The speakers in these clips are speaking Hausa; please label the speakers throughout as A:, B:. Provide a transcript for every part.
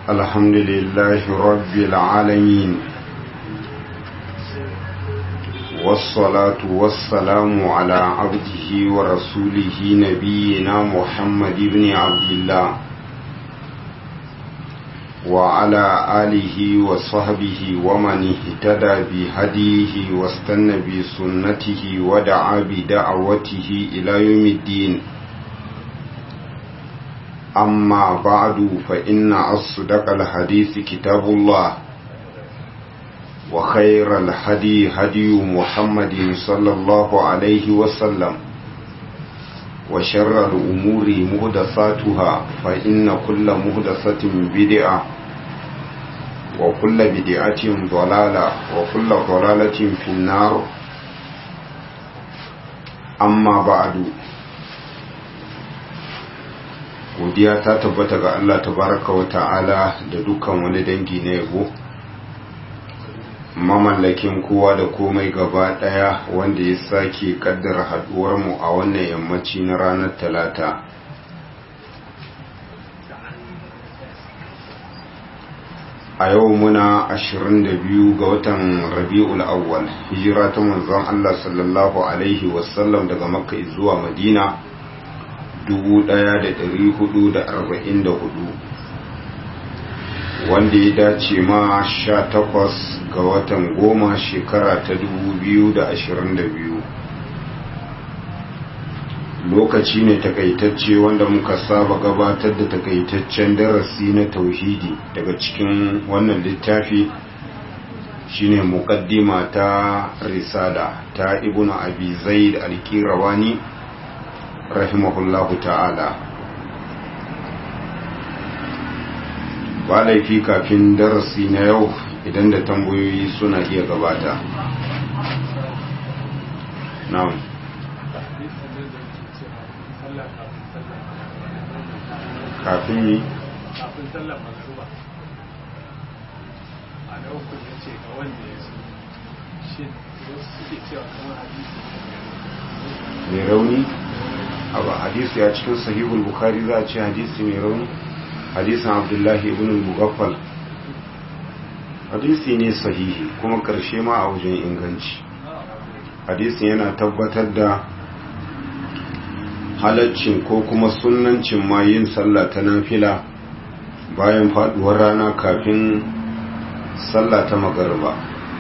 A: الحمد لله رب العالمين والصلاة والسلام على عبده ورسوله نبينا محمد بن عبد الله وعلى آله وصحبه ومن اهتدى بهديه واستنى بسنته ودعا بدعوته إلى يوم الدين أما بعد فإن أصدق الحديث كتاب الله وخير الهدي هدي محمد صلى الله عليه وسلم وشر الأمور مهدساتها فإن كل مهدسة بدعة وكل بدعة ضلالة وكل ضلالة في النار أما بعد godiya ta tabbata ga Allah tabaraka wa ta'ala da dukkan wani dangi na yabo mamallakin kowa da komai gaba daya wanda ya sake kaddara haduwar mu a wannan yammaci na ranar talata a yau muna 22 ga watan rabi'ul awwal hijira ta manzon Allah sallallahu alaihi wasallam daga makka zuwa madina 1444 wanda ya dace ma 18 ga watan goma shekara ta 2022 lokaci ne takaitacce wanda muka saba gabatar da takaitaccen darasi na tauhidi daga cikin wannan littafi shine muqaddima ta risala ta ibnu abi zaid al-qirawani rahimahullahu ta'ala ba laifi kafin darasi na yau idan da tambayoyi suna iya gabata na'am kafin yi
B: kafin sallar magruba a na uku ya ce ga wanda ya so shi wasu suke cewa kamar hadisi
A: mai rauni abu hadisi ya cikin sahihul bukhari za a ce hadisi mai rauni hadisin abdullahi ibn mugaffal hadisi ne sahihi kuma karshe ma a wajen inganci hadisin yana tabbatar da halaccin ko kuma sunancin ma yin sallah ta nafila bayan faduwar rana kafin sallah ta magarba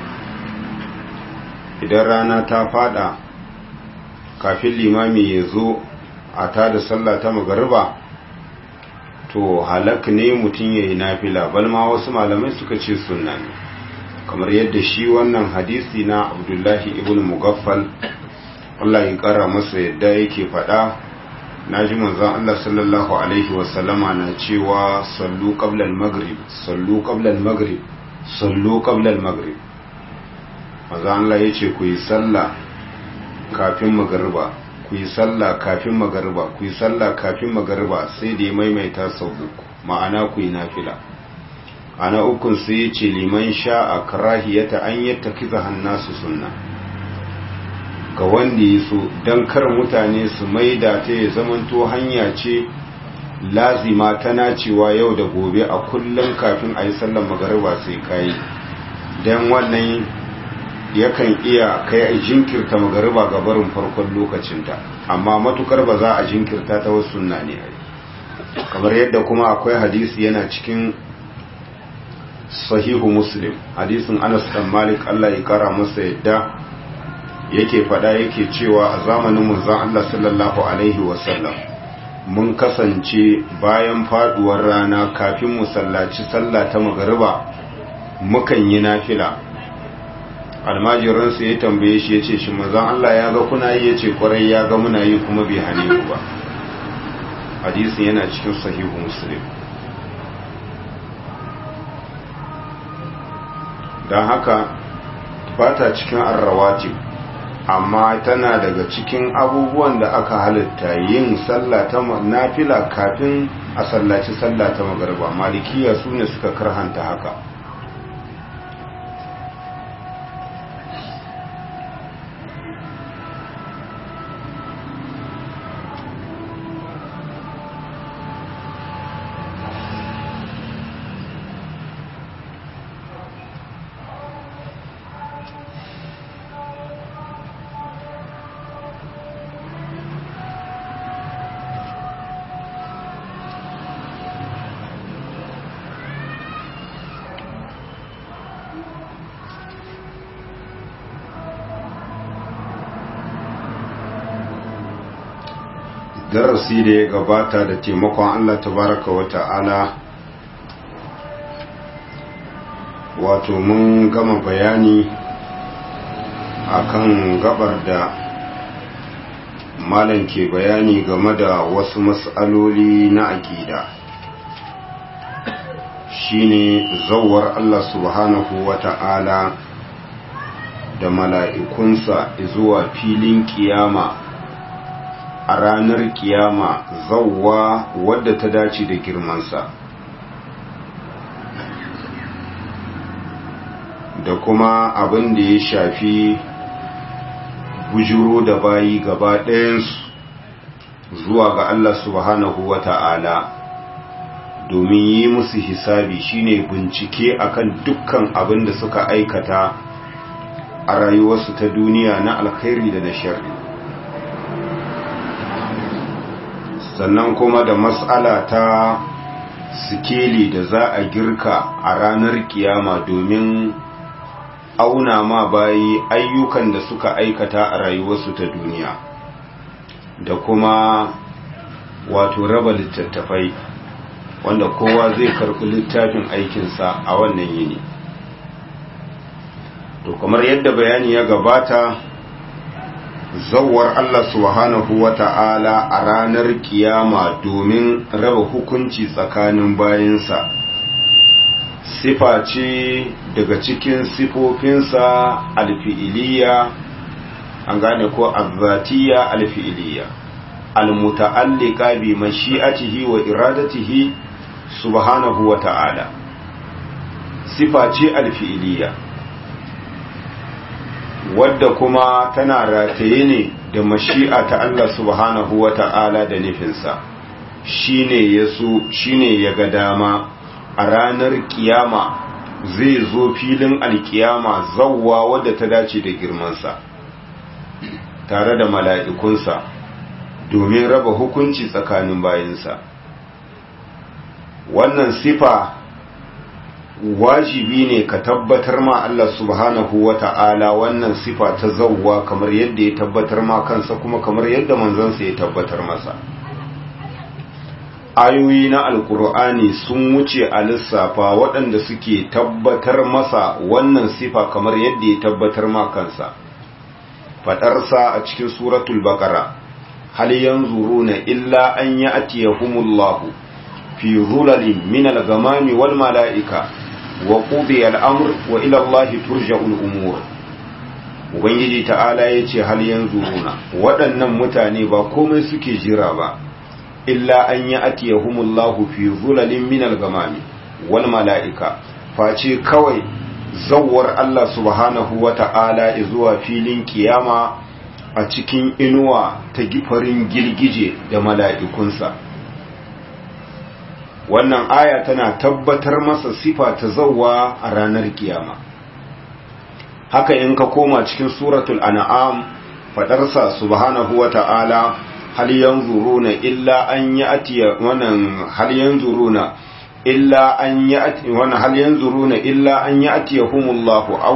A: idan rana ta fada kafin limami ya zo a ta da sallah ta magarba to halak ne mutum ya yi nafila balma wasu malamai suka ce sunna ne kamar yadda shi wannan hadisi na abdullahi ibn mugaffal Allah ya kara masa yadda yake faɗa na ji manzan Allah sallallahu alaihi wasallama na cewa sallu qabla al-maghrib sallu qabla al-maghrib sallu qabla al-maghrib manzan Allah yace ku yi sallah kafin magariba ku yi sallah kafin magariba ku yi sallah kafin magariba sai da ya maimaita sau uku ma'ana ku yi nafila ana ukun sai ya ce liman sha a karahiyata an yadda kiza hannasu sunna ga wanda ya so don kar mutane su maida ta ya zamanto hanya ce lazima tana cewa yau da gobe a kullum kafin a yi sallar magariba sai kayi don wannan yakan iya kai a jinkirta magariba ga barin farkon lokacinta amma matukar ba za a jinkirta ta wasu sunna ne kamar yadda kuma akwai hadisi yana cikin sahihu muslim hadisin anas dan malik Allah ya kara masa yadda yake fada yake cewa a zamanin manzon Allah sallallahu alaihi wasallam mun kasance bayan faduwar rana kafin mu sallaci sallah ta magariba mukan yi nafila almajiransu ya tambaye shi ya ce shi mazan Allah ya ga kuna yi ya ce kwarai ya ga muna yi kuma bai hane ku ba hadisin yana cikin sahihu muslim don haka ba ta cikin arrawatib amma tana daga cikin abubuwan da aka halitta yin sallah ta nafila kafin a sallaci sallah ta magarba malikiya su ne suka karhanta haka darasi da ya gabata da taimakon Allah tabaraka wa ta'ala wato mun gama bayani akan gabar da malam ke bayani game da wasu mas'aloli na aƙida shine zawar Allah subhanahu wa ta'ala da mala'ikunsa zuwa filin kiyama a ranar kiyama zawwa wadda ta dace da girmansa da kuma abin da ya shafi bujuro da bayi gaba ɗayansu zuwa ga Allah subhanahu wa ta'ala domin yi musu hisabi shine bincike akan dukkan abin da suka aikata a rayuwarsu ta duniya na alkhairi da na sharri sannan kuma da matsala ta sikeli da za a girka a ranar kiyama domin auna ma bayi ayyukan da suka aikata a rayuwarsu ta duniya da kuma wato raba littattafai wanda kowa zai karɓi littafin aikinsa a wannan yini to kamar yadda bayani ya gabata zawar Allah subhanahu wa ta'ala a ranar kiyama domin raba hukunci tsakanin bayansa sifa ce daga cikin sifofinsa alfi'iliya an gane ko azzatiya alfi'iliya almuta'allika bi mashi'atihi wa iradatihi subhanahu wa ta'ala sifa ce alfi'iliya wadda kuma tana rataye ne da mashi'a ta Allah subhanahu wa ta'ala da nufinsa shine ya so shine ya ga dama a ranar kiyama zai zo filin alkiyama zawwa wadda ta dace da girmansa tare da mala'ikunsa domin raba hukunci tsakanin bayinsa wannan sifa wajibi ne ka tabbatar ma Allah subhanahu wa ta'ala wannan sifa ta zawwa kamar yadda ya tabbatar ma kansa kuma kamar yadda manzansa ya tabbatar masa ayoyi na alkur'ani sun wuce a lissafa waɗanda suke tabbatar masa wannan sifa kamar yadda ya tabbatar ma kansa faɗarsa a cikin suratul baqara hal yanzuruna illa an ya'tiyahumullahu fi zulalin min al-ghamami wal mala'ika wa qudiya al-amr wa ila Allah turja'ul umur ubangiji ta'ala yace hal yanzuruna waɗannan mutane ba komai suke jira ba illa an ya'tiyahumullahu fi zulalin min al-ghamami wal mala'ika face kawai zawwar Allah subhanahu wa ta'ala zuwa filin kiyama a cikin inuwa ta gifarin girgije da mala'ikunsa wannan aya tana tabbatar masa sifa ta zawwa a ranar kiyama haka in ka koma cikin suratul an'am fadarsa subhanahu wa ta'ala hal yanzuruna illa an ya'tiya wannan hal yanzuruna illa an ya'ti wannan hal yanzuruna illa an ya'tiyahumullahu aw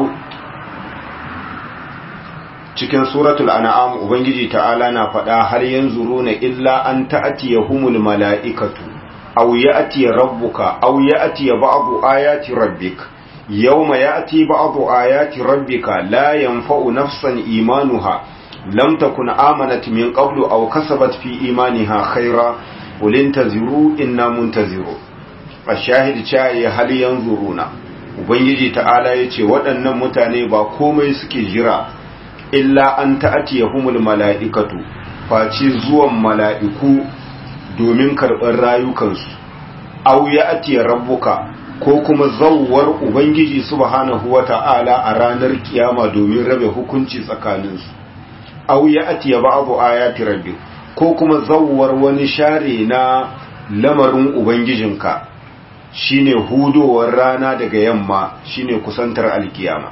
A: cikin suratul an'am ubangiji ta'ala na faɗa har yanzuruna illa an ta'tiyahumul mala'ikatu aw ya'ti rabbuka aw ya'ti ba'du ayati rabbik yawma ya'ti ba'du ayati rabbika la yanfa'u nafsan imanuha lam takun amanat min qablu aw kasabat fi imaniha khayra qul intaziru inna muntaziru ashahid chaye hal yanzuruna ubangiji ta'ala yace waɗannan mutane ba komai suke jira illa an ta'tiyahumul mala'ikatu face zuwan mala'iku domin karɓar rayukansu aw ya'ti rabbuka ko kuma zawwar ubangiji subhanahu wata'ala a ranar kiyama domin rabe hukunci tsakaninsu aw ya'ti ba'du ayati rabbik ko kuma zawwar wani share na lamarin ubangijinka shine hudowar rana daga yamma shine kusantar alkiyama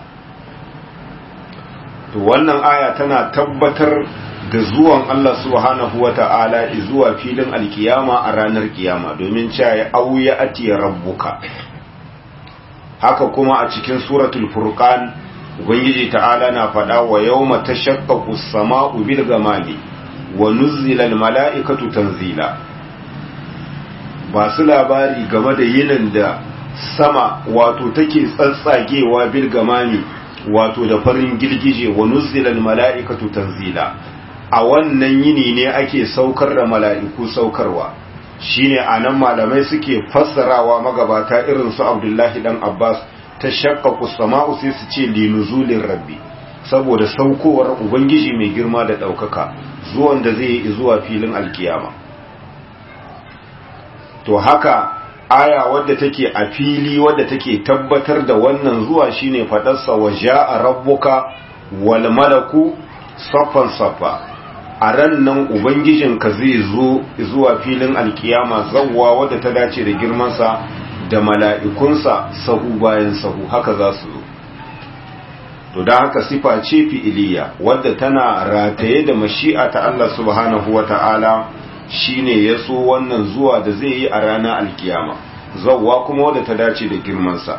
A: to wannan aya tana tabbatar da zuwan Allah subhanahu wata'ala zuwa filin alkiyama a ranar kiyama domin cewa auya atiya rabbuka haka kuma a cikin suratul furqan ubangiji ta'ala na faɗa wa yawma tashaqqaqu as-sama'u bil ghamami wa nuzzila mala'ikatu tanzila ba su labari game da yinin da sama wato take tsatsagewa bil gamami wato da farin girgije wa nuzzila mala'ikatu tanzila a wannan yini ne ake saukar da mala'iku saukarwa shine anan malamai suke fassarawa magabata irin su Abdullahi dan Abbas ta shaqqaqu sama'u sai su ce linuzulin rabbi saboda saukowar ubangiji mai girma da daukaka zuwan da zai yi zuwa filin alkiyama to haka aya wadda take a fili wadda take tabbatar da wannan zuwa shine fadarsa wa ja'a rabbuka wal malaku saffan saffa a ran nan ubangijinka zai zo zuwa filin alkiyama zawwa wadda ta dace da girmansa da mala'ikunsa sahu bayan sahu haka za su zo to da haka sifa ce fi'iliya wadda tana rataye da mashi'a ta Allah subhanahu wa ta'ala shine ya so wannan zuwa da zai yi a ranar alkiyama zawwa kuma wadda ta dace da girmansa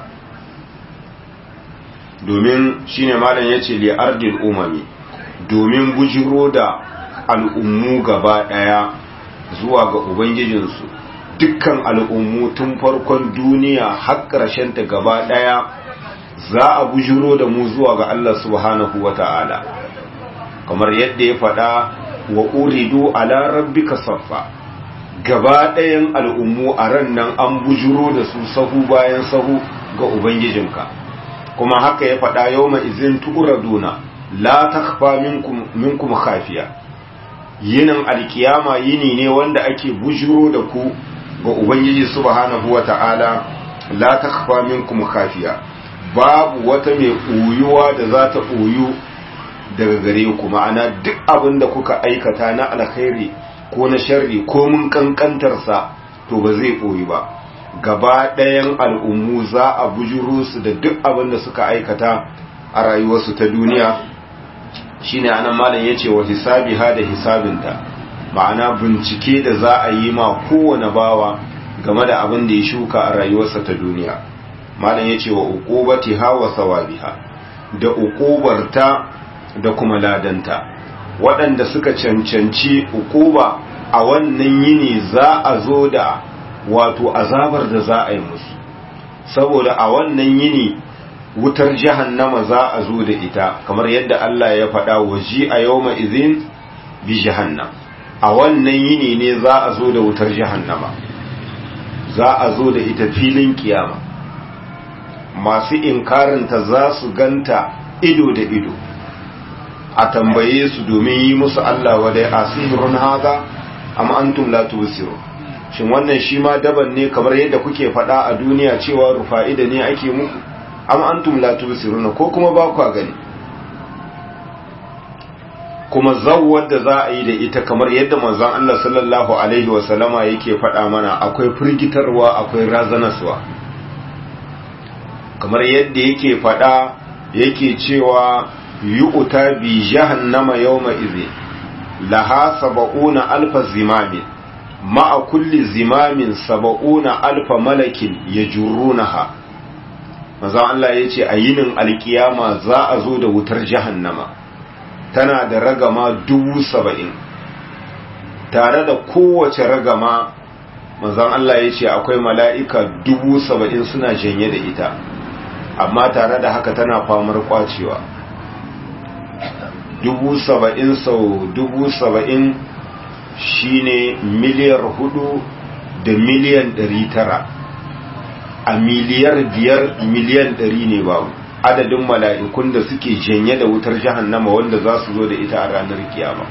A: domin shine malam ya ce li'ardil umami domin bujiro da al'ummu gaba ɗaya zuwa ga ubangijinsu dukkan al'ummu tun farkon duniya har ta gaba ɗaya za a bujiro da mu zuwa ga Allah subhanahu wa ta'ala kamar yadda ya faɗa wa uridu ala rabbika saffa gaba ɗayan al'ummu a ran nan an bujiro da su sahu bayan sahu ga ubangijinka kuma haka ya faɗa yau mai izin tu'uraduna la takfa minkum khafiya yinin alkiyama yini ne wanda ake bujiro da ku ga ubangiji subhanahu wata'ala la takfa minkum khafiya babu wata mai ɓoyuwa da za ta ɓoyu daga gare ku ma'ana duk abin da kuka aikata na alkhairi ko na sharri ko mun kankantarsa to ba zai ɓoyi ba gaba ɗayan al'ummu za a bujuro su da duk abin da suka aikata a rayuwarsu ta duniya shine anan malam yace wa hisabiha da hisabinta ma'ana bincike da za a yi ma kowane bawa game da abin da ya shuka a rayuwarsa ta duniya malam yace wa uqubatiha wa sawabiha da uqubarta da kuma ladanta waɗanda suka cancanci uquba a wannan yini za a zo da wato azabar da za a yi musu saboda a wannan yini wutar jahannama za a zo da ita kamar yadda Allah ya faɗa waji a yawma izin bi jahannam a wannan yini ne za a zo da wutar jahannama za a zo da ita filin kiyama masu inkarinta za su ganta ido da ido a tambaye su domin yi musu Allah wadai asirun haza amma antum la tubsirun shin wannan shi ma daban ne kamar yadda kuke faɗa a duniya cewa rufa'ida ne ake muku amma antum la tubsiruna ko kuma ba ku gani kuma zawwar da za a yi da ita kamar yadda manzon Allah sallallahu alaihi wa sallama yake faɗa mana akwai firgitarwa akwai razanaswa kamar yadda yake faɗa yake cewa yu'ta bi jahannama yawma idhin laha sab'una alfa zimamin ma'a kulli zimamin sab'una alfa malakin yajurrunaha manzon Allah ya ce a yinin alkiyama za a zo da wutar jahannama tana da ragama dubu saba'in tare da kowace ragama manzon Allah ya ce akwai mala'ika dubu saba'in suna janye da ita amma tare da haka tana famar kwacewa dubu saba'in sau dubu saba'in shine miliyar hudu da miliyan ɗari tara a miliyar biyar miliyan ɗari ne babu adadin mala'ikun da suke janye da wutar jahannama wanda za su zo da ita a ranar kiyama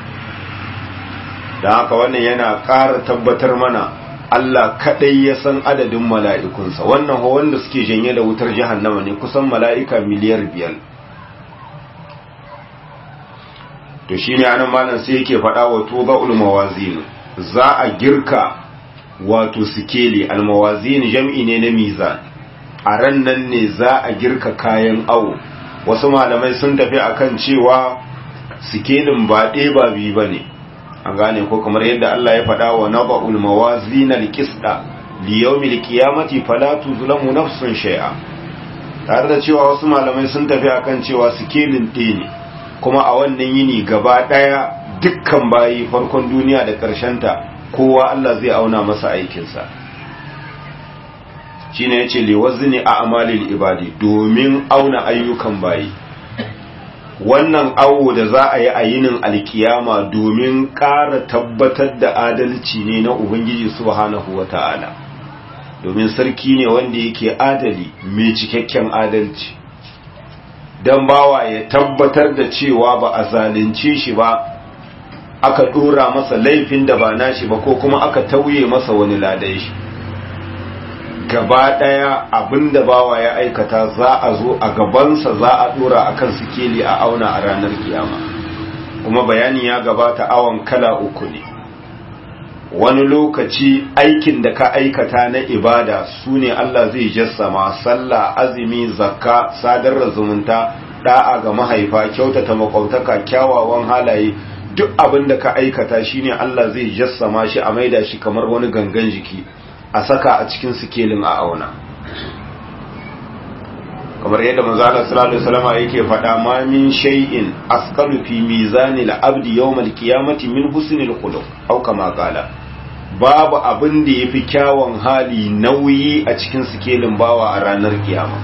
A: da haka wannan yana ƙara tabbatar mana Allah kaɗai ya san adadin mala'ikunsa wannan wanda suke janye da wutar jahannama ne kusan mala'ika miliyar biyar to shi ne anan malam sai yake faɗa wa tuba ulmawazin za a girka wato sikeli almawazin jam'i ne na mizan a ran nan ne za a girka kayan awo wasu malamai sun tafi akan cewa sikelin ba ɗaya ba biyu ba ne an gane ko kamar yadda Allah ya faɗa wa naba'ul mawazin alqisda li yawmil qiyamati fala tuzlamu nafsun shay'a tare da cewa wasu malamai sun tafi akan cewa sikelin ɗaya ne kuma a wannan yini gaba ɗaya dukkan bayi farkon duniya da ta kowa Allah zai auna masa aikinsa shi ne ya ce liwazzini a amalil ibadi domin auna ayyukan bayi wannan awo da za a yi a yinin alkiyama domin ƙara tabbatar da adalci ne na ubangiji subhanahu wa ta'ala domin sarki ne wanda yake adali mai cikakken adalci don bawa ya tabbatar da cewa ba a zalunce shi ba aka dora masa laifin da ba nashi ba ko kuma aka tauye masa wani ladai shi gaba daya abinda bawa ya aikata za a zo a gabansa za a dora akan sikeli a auna a ranar kiyama kuma bayani ya gabata awon kala uku ne wani lokaci aikin da ka aikata na ibada su ne Allah zai jassama sallah azumi zakka sadar da zumunta da'a ga mahaifa kyautata makwautaka kyawawan halaye duk abin da ka aikata shine Allah zai jassama shi a maida shi kamar wani gangan jiki a saka a cikin sikelin a auna kamar yadda manzo Allah sallallahu alaihi wasallam yake faɗa ma min shay'in asqalu fi mizanil abdi yawmal qiyamati min husnil khuluq aw kama qala babu abin da yafi kyawun hali nauyi a cikin sikelin bawa a ranar kiyama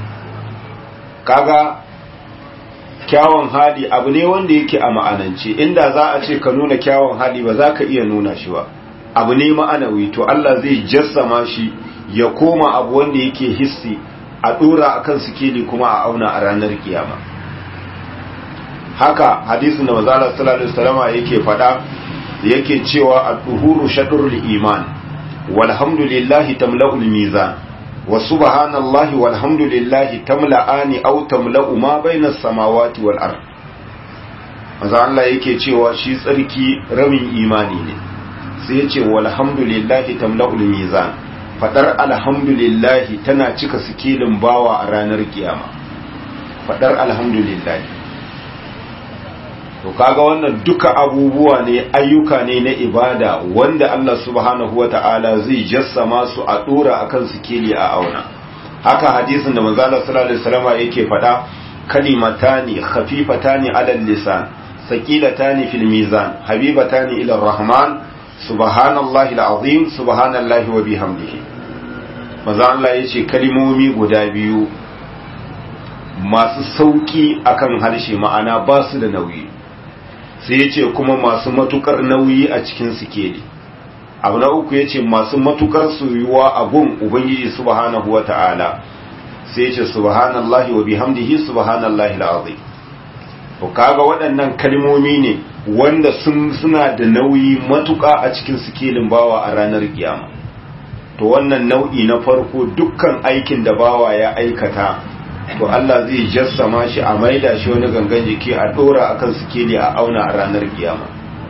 A: kaga kyawun hali abu ne wanda yake a ma'anance inda za a ce ka nuna kyawun hali ba za ka iya nuna shi ba abu ne ma'anawi to Allah zai jassama shi ya koma abu wanda yake hissi a dora akan sikeli kuma a auna a ranar kiyama haka hadisin da manzo Allah sallallahu alaihi wasallam yake faɗa yake cewa ad-duhuru shadrul iman walhamdulillahi tamla'ul mizan wa subhanallahi walhamdulillahi tamla'ani aw tamla'u ma bainas samawati wal ard manzo Allah yake cewa shi tsarki rabin imani ne sai ya ce walhamdulillahi tamla'ul mizan fadar alhamdulillahi tana cika sikilin bawa a ranar kiyama fadar alhamdulillahi to kaga wannan duka abubuwa ne ayyuka ne na ibada wanda Allah subhanahu wata'ala zai jassama su a dora akan sikili a auna haka hadisin da manzo Allah sallallahu alaihi wasallam yake fada kalimatani khafifatani ala lisan saqilatani fil mizan habibatani ila rahman subhanallahi alazim subhanallahi wa bihamdihi manzo Allah yace kalimomi guda biyu masu sauki akan harshe ma'ana ba su da nauyi sai ya ce kuma masu matukar nauyi a cikin sikeli abu na uku ya ce masu matukar soyuwa a gun ubangiji subhanahu wa ta'ala sai ya ce subhanallahi wa bihamdihi subhanallahi al'azim to kaga waɗannan kalmomi ne wanda sun suna da nauyi matuka a cikin sikelin bawa a ranar kiyama to wannan nau'i na farko dukkan aikin da bawa ya aikata to Allah zai jassama shi a maida shi wani gangan jiki a dora akan sikeli a auna a ranar kiyama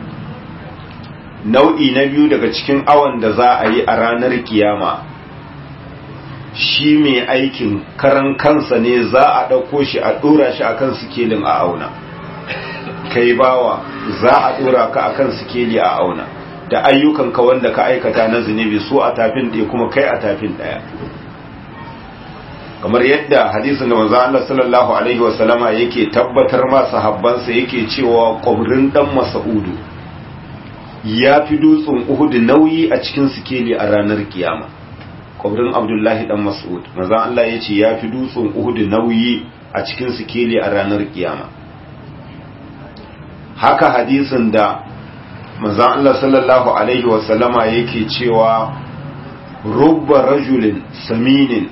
A: nau'i na biyu daga cikin awon da za a yi a ranar kiyama shi mai aikin karan kansa ne za a ɗauko shi a dora shi akan sikelin a auna kai bawa za a dora ka akan sikeli a auna da ayyukanka wanda ka aikata na zunubi su a tafin ɗaya kuma kai a tafin ɗaya kamar yadda hadisin da manzo Allah sallallahu alaihi wasallama yake tabbatar ma sahabbansa yake cewa qabrin dan Mas'udu ya fi dutsen Uhud nauyi a cikin sikeli a ranar kiyama qabrin Abdullahi dan Mas'ud manzo Allah yace ya fi dutsen Uhud nauyi a cikin sikeli a ranar kiyama haka hadisin da manzo Allah sallallahu alaihi wasallama yake cewa rubba rajulin saminin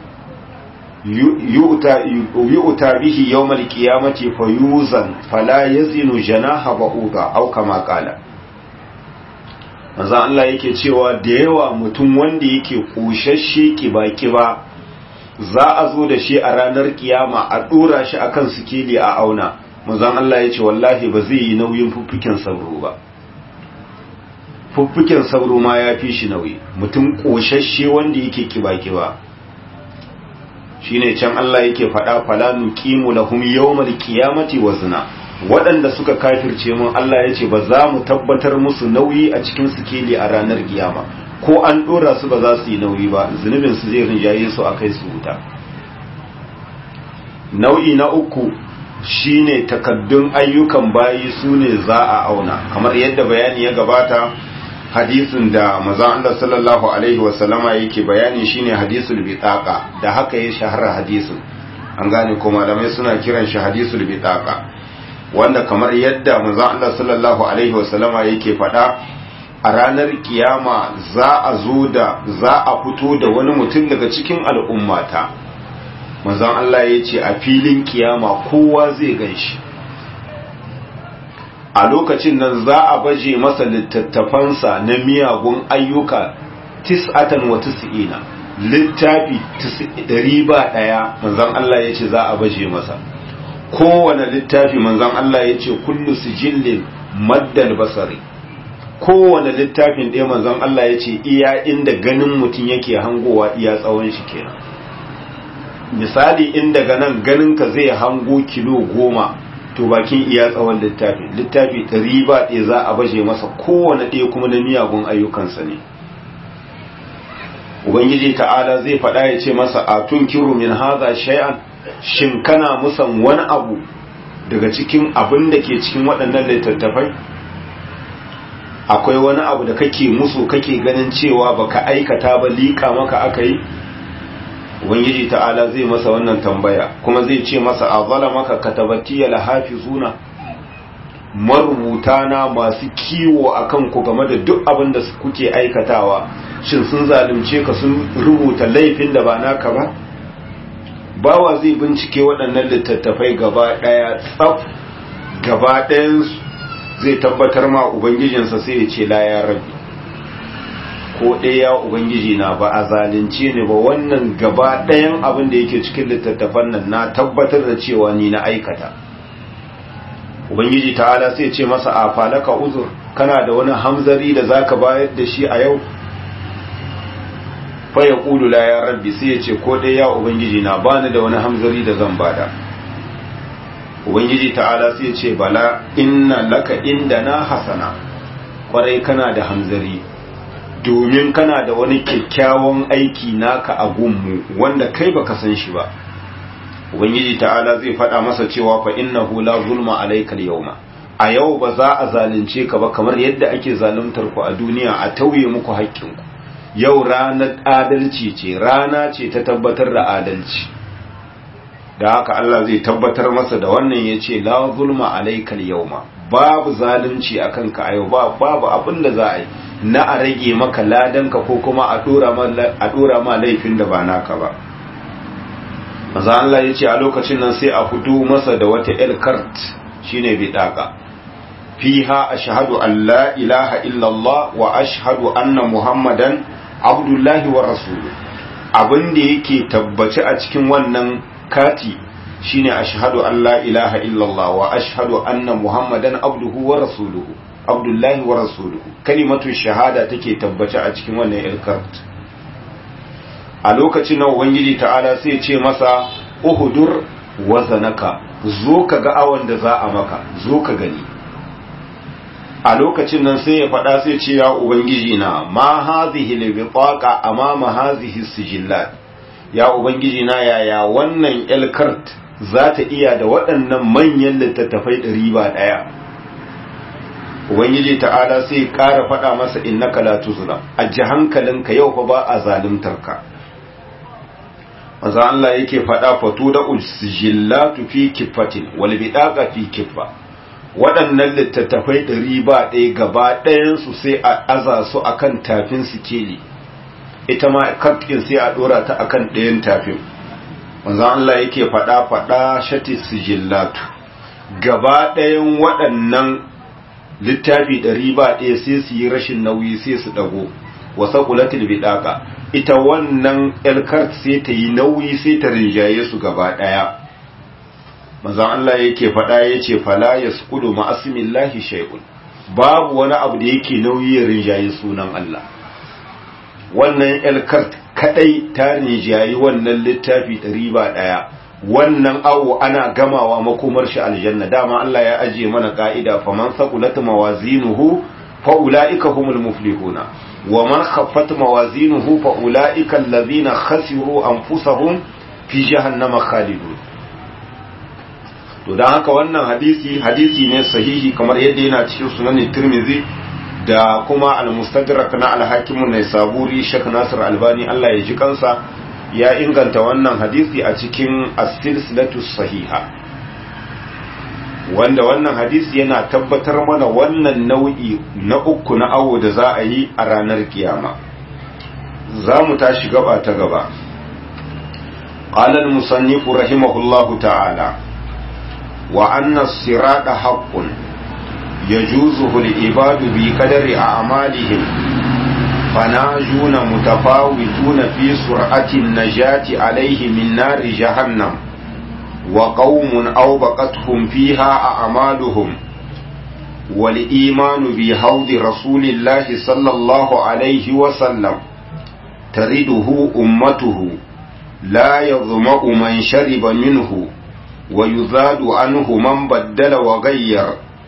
A: yu'ta bihi yawmal qiyamati fayuzan fala yazinu janaha ba'uda aw kama qala manzo Allah yake cewa da yawa mutum wanda yake kushashe kiba-kiba za a zo da shi a ranar kiyama a dora shi akan sikeli a auna manzo Allah yace wallahi ba zai yi nauyin fuffuken sauro ba fuffuken sauro ma ya fi shi nauyi mutum koshashe wanda yake kiba-kiba shine can Allah yake faɗa fala nuqimu lahum yawmal qiyamati wazna waɗanda suka kafirce mun Allah yace ba za mu tabbatar musu nauyi a cikin sikeli a ranar kiyama ko an dora su ba za su yi nauyi ba zunubin su zai rinjaye su a kai su wuta nau'i na uku shine takaddun ayyukan bayi su ne za a auna kamar yadda bayani ya gabata hadisin da maza Allah sallallahu alaihi wasallama yake bayani shine hadisul bitaqa da haka ya shahara hadisin an gane ko malamai suna kiran shi hadisul bitaqa wanda kamar yadda maza Allah sallallahu alaihi wasallama yake faɗa a ranar kiyama za a zo da za a fito da wani mutum daga cikin al'ummata manzon Allah ya ce a filin kiyama kowa zai gan shi a lokacin nan za a baje masa littattafansa na miyagun ayyuka tis'atan wa tis'ina littafi ɗari ba ɗaya manzon Allah ya ce za a baje masa kowane littafi manzon Allah ya ce kullu sijillin maddal basari kowane littafin ɗaya manzon Allah ya ce iya inda ganin mutum yake hangowa iya tsawon shi kenan misali in daga nan ganinka zai hango kilo goma to bakin iya tsawon littafi littafi ɗari ba ɗaya za a baje masa kowane ɗaya kuma na miyagun ayyukansa ne ubangiji ta'ala zai faɗa ya ce masa a tun kiru min haza shay'an shin kana musan wani abu daga cikin abin da ke cikin waɗannan littattafai akwai wani abu da kake musu kake ganin cewa baka aikata ba liƙa maka aka yi ubangiji ta'ala zai masa wannan tambaya kuma zai ce masa a maka katabatiya lahafizuna marubuta na masu kiwo akan ku game da duk abin da kuke aikatawa shin sun zalunce ka sun rubuta laifin da ba naka ba bawa zai bincike waɗannan littattafai gaba ɗaya tsaf gaba ɗayansu zai tabbatar ma ubangijinsa sai ya ce la ya rabbi ko ɗaya ubangiji na ba a zalunce ne ba wannan gaba ɗayan abin da yake cikin littattafan nan na tabbatar da cewa ni na aikata ubangiji ta'ala sai ce masa a falaka uzur kana da wani hamzari da zaka bayar da shi a yau fa ya ƙulu la ya rabbi sai ya ce ko ɗaya ubangiji na bani da wani hamzari da zan bada ubangiji ta'ala sai ce bala inna laka inda na hasana kwarai kana da hamzari domin kana da wani kyakkyawan aiki naka a gunmu wanda kai baka san shi ba ubangiji ta'ala zai faɗa masa cewa fa innahu la zulma alayka al-yawma a yau ba za a zalunce ka ba kamar yadda ake zaluntar ku a duniya a tauye muku haƙƙinku yau ranar adalci ce rana ce ta tabbatar da adalci da haka Allah zai tabbatar masa da wannan ya ce la zulma alayka al-yawma babu zalunci akan ka a yau babu abin da za a yi na a rage maka ladanka ko kuma a dora ma laifin da ba naka ba maza Allah ya ce a lokacin nan sai a fito masa da wata elkart shine bidaka fiha ashhadu an la ilaha illallah wa ashhadu anna muhammadan abdullahi wa rasuluhu abin da yake tabbaci a cikin wannan kati shine ashhadu an la ilaha illallah wa ashhadu anna muhammadan abduhu wa rasuluhu abdullahi wa rasuluhu kalimatu shahada take tabbace a cikin wannan ilkart a lokacin nan ubangiji ta'ala sai ce masa uhudur wazanaka zo ka ga awon da za a maka zo ka gani a lokacin nan sai ya faɗa sai ce ya ubangiji na ma hazihi libitaqa amama hazihi sijillat ya ubangiji na yaya wannan ilkart za ta iya da waɗannan manyan littattafai ɗari ba ɗaya ubangiji ta'ala sai ƙara faɗa masa innaka la tuzlam aji hankalinka yau fa ba a zaluntar ka manzo Allah yake faɗa fatu da usjillatu fi kiffatin wal bidaqa fi kiffa waɗannan littattafai ɗari ba ɗaya gaba ɗayan su sai a aza su akan tafin sikeli ita ma kafin sai a ɗora ta akan ɗayan tafin manzo Allah yake faɗa faɗa shati sijillatu gaba ɗayan waɗannan littafi ɗari ba ɗaya sai su yi rashin nauyi sai su ɗago wasa kulatul bidaka ita wannan elkart sai ta yi nauyi sai ta rinjaye su gaba ɗaya manzon Allah yake faɗa ya ce fala ya sukudu ma'asimillahi shay'un babu wani abu da yake nauyi ya rinjaye sunan Allah wannan elkart kadai ta rinjaye wannan littafi ɗari ba ɗaya wannan awo ana gamawa makomar shi aljanna dama Allah ya ajiye mana ka'ida faman saqulat mawazinuhu fa ulaika humul muflihuna wa man khaffat mawazinuhu fa ulaika allazina khasiru anfusahum fi jahannama khalidun to don haka wannan hadisi hadisi ne sahihi kamar yadda yana cikin sunan tirmidhi da kuma al-mustadrak na al-hakim ne saburi shek nasir albani Allah ya ji kansa ya inganta wannan hadisi a cikin as-silsilatu sahiha wanda wannan hadisi yana tabbatar mana wannan nau'i na uku na awo da za a yi a ranar kiyama za mu tashi gaba ta gaba قال المصنف رحمه الله تعالى وأن الصراط حق يجوزه العباد بقدر أعمالهم فناجون متفاوتون في سرعة النجاة عليه من نار جهنم وقوم أوبقتهم فيها أعمالهم والإيمان بحوض رسول الله صلى الله عليه وسلم ترده أمته لا يظمأ من شرب منه ويزاد عنه من بدل وغير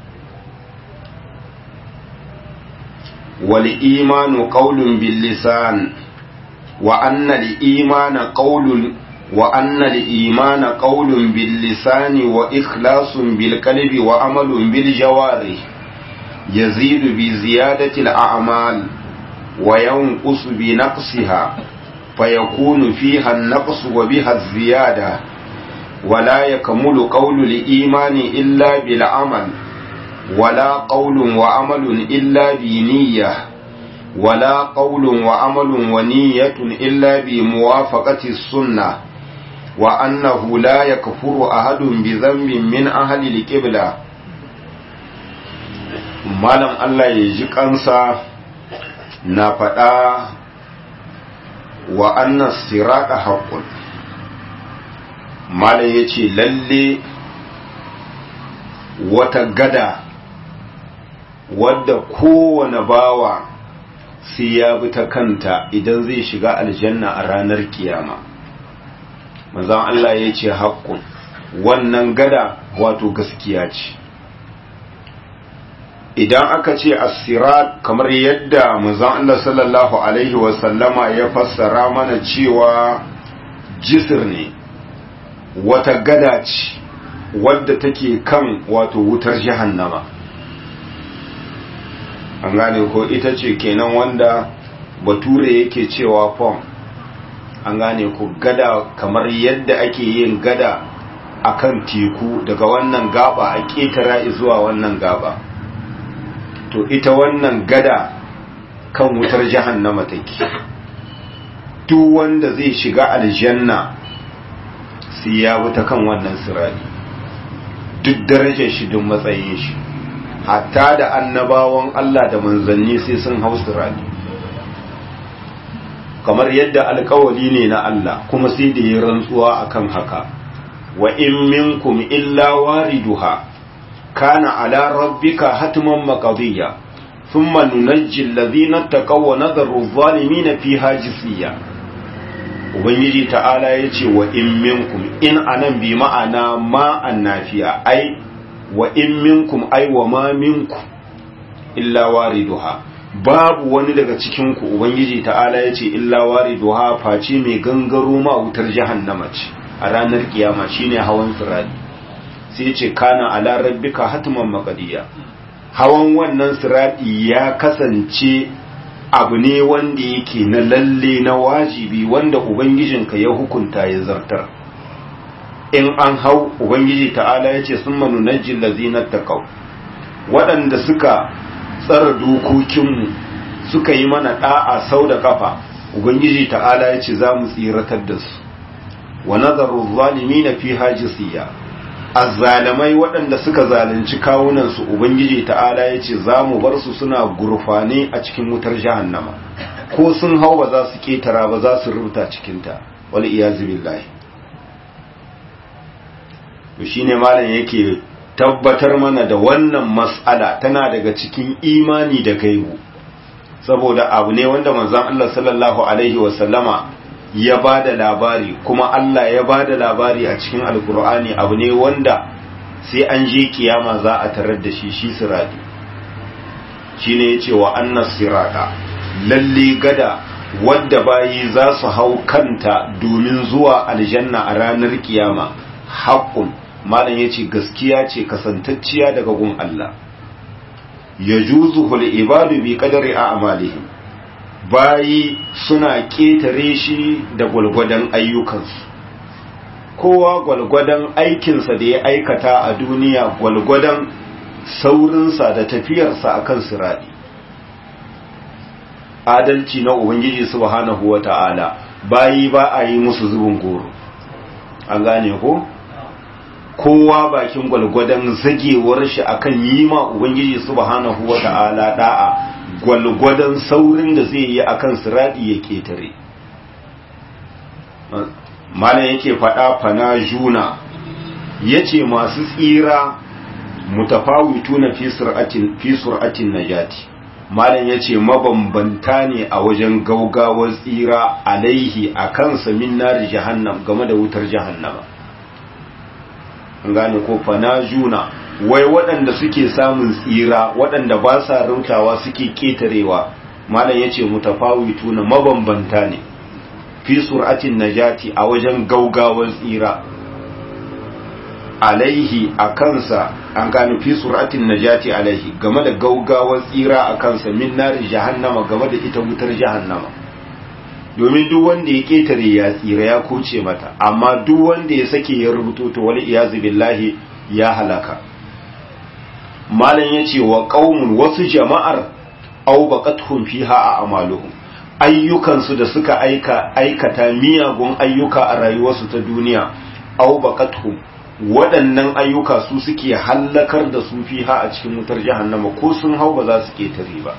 A: والإيمان قول باللسان وأن الإيمان قول وأن الإيمان قول باللسان وإخلاص بالقلب وعمل بالجوارح يزيد بزيادة الأعمال وينقص بنقصها فيكون فيها النقص وبها الزيادة ولا يكمل قول الإيمان إلا بالعمل ولا قول وعمل إلا بنية ولا قول وعمل ونية إلا بموافقة السنة وأنه لا يكفر أحد بذنب من أهل القبلة malam Allah ya ji kansa na faɗa wa annas sirata haqqun malam yace lalle wata gada wadda kowane bawa sai ya bi ta kanta idan zai shiga aljanna a ranar kiyama manzon Allah ya ce haƙƙun wannan gada wato gaskiya ce idan aka ce asirat kamar yadda manzon Allah sallallahu alaihi wasallama ya fassara mana cewa jisir ne wata gada ce wadda take kan wato wutar jahannama an gane ko ita ce kenan wanda bature yake cewa fom an gane ko gada kamar yadda ake yin gada akan teku daga wannan gaba a ƙetara zuwa wannan gaba to ita wannan gada kan wutar jahannama take duk wanda zai shiga aljanna sai ya wuta kan wannan sirari duk darajar shi duk matsayin shi hatta da annabawan Allah da manzanni sai sun hau sirari kamar yadda alkawali ne na Allah kuma sai da ya rantsuwa akan haka wa in minkum illa wariduha kana ala rabbika hatman maqdiya thumma nunajji alladhina taqaw wa nadharu adh-dhalimina fiha jisiya ubangiji ta'ala yace wa in minkum in anan bi ma'ana ma annafiya ai wa in minkum ai wa ma minkum illa wariduha babu wani daga cikin ku ubangiji ta'ala yace illa wariduha face mai gangaro ma wutar jahannama ce a ranar kiyama shine hawan sirati sai ce kana ala rabbika hatman maqdiya hawan wannan sirati ya kasance abu ne wanda yake na lalle na wajibi wanda ubangijinka ya hukunta ya zartar in an hau ubangiji ta'ala ya ce sun manu na jillazinar taƙau waɗanda suka tsara dokokinmu suka yi mana ɗa'a sau da ƙafa ubangiji ta'ala ya ce za mu tsiratar da su wa nazaru zalimi na fi hajisiya azzalamai waɗanda suka zalunci kawunansu ubangiji ta'ala ya ce za mu bar su suna gurfane a cikin wutar jahannama ko sun hau ba za su ketara ba za su rubuta cikinta wal iyazu billahi to shine malam yake tabbatar mana da wannan mas'ala tana daga cikin imani da gaibu saboda abu ne wanda manzon Allah sallallahu alaihi wasallama ya ba da labari kuma Allah ya ba da labari a cikin alkur'ani abu ne wanda sai an je kiyama za a tarar da shi shi sirati shi ne ya ce wa annas sirata lalle gada wadda bayi za su hau kanta domin zuwa aljanna a ranar kiyama haƙƙun malam yace gaskiya ce kasantacciya daga gun Allah yajuzuhu al-ibadu bi qadari a'malihim bayi suna ketare shi da gwalgwadon ayyukansu kowa gwalgwadon aikinsa da ya aikata a duniya gwalgwadon saurinsa da tafiyarsa akan siradi adalci na ubangiji subhanahu wata'ala bayi ba a yi musu zubin goro an gane ko kowa bakin gwalgwadon zagewar shi akan yi ma ubangiji subhanahu wata'ala da'a gwalgwadon saurin da zai yi akan siradi ya ketare malam yake faɗa fana juna yace masu tsira mutafawituna fi sur'atin fi sur'atin najati malam yace mabambanta ne a wajen gaugawar tsira alaihi akan samin nar jahannam game da wutar jahannama an gane ko fana juna wai waɗanda suke samun tsira waɗanda ba sa rautawa suke ketarewa malam yace mutafawituna mabambanta ne fi sur'atin najati a wajen gaugawar tsira alaihi a kansa an gano fi sur'atin najati alaihi game da gaugawar tsira a kansa min nari jahannama game da ita wutar jahannama domin duk wanda ya ketare ya tsira ya koce mata amma duk wanda ya sake ya rubuto to wal iyazu billahi ya halaka malam yace wa qaumun wasu jama'ar aw baqatuhum fiha a amaluhum ayyukansu da suka aika aikata miyagun ayyuka a rayuwarsu ta duniya aw baqatuhum waɗannan ayyuka su suke hallakar da su fiha a cikin wutar jahannama ko sun hau ba za su ketare ba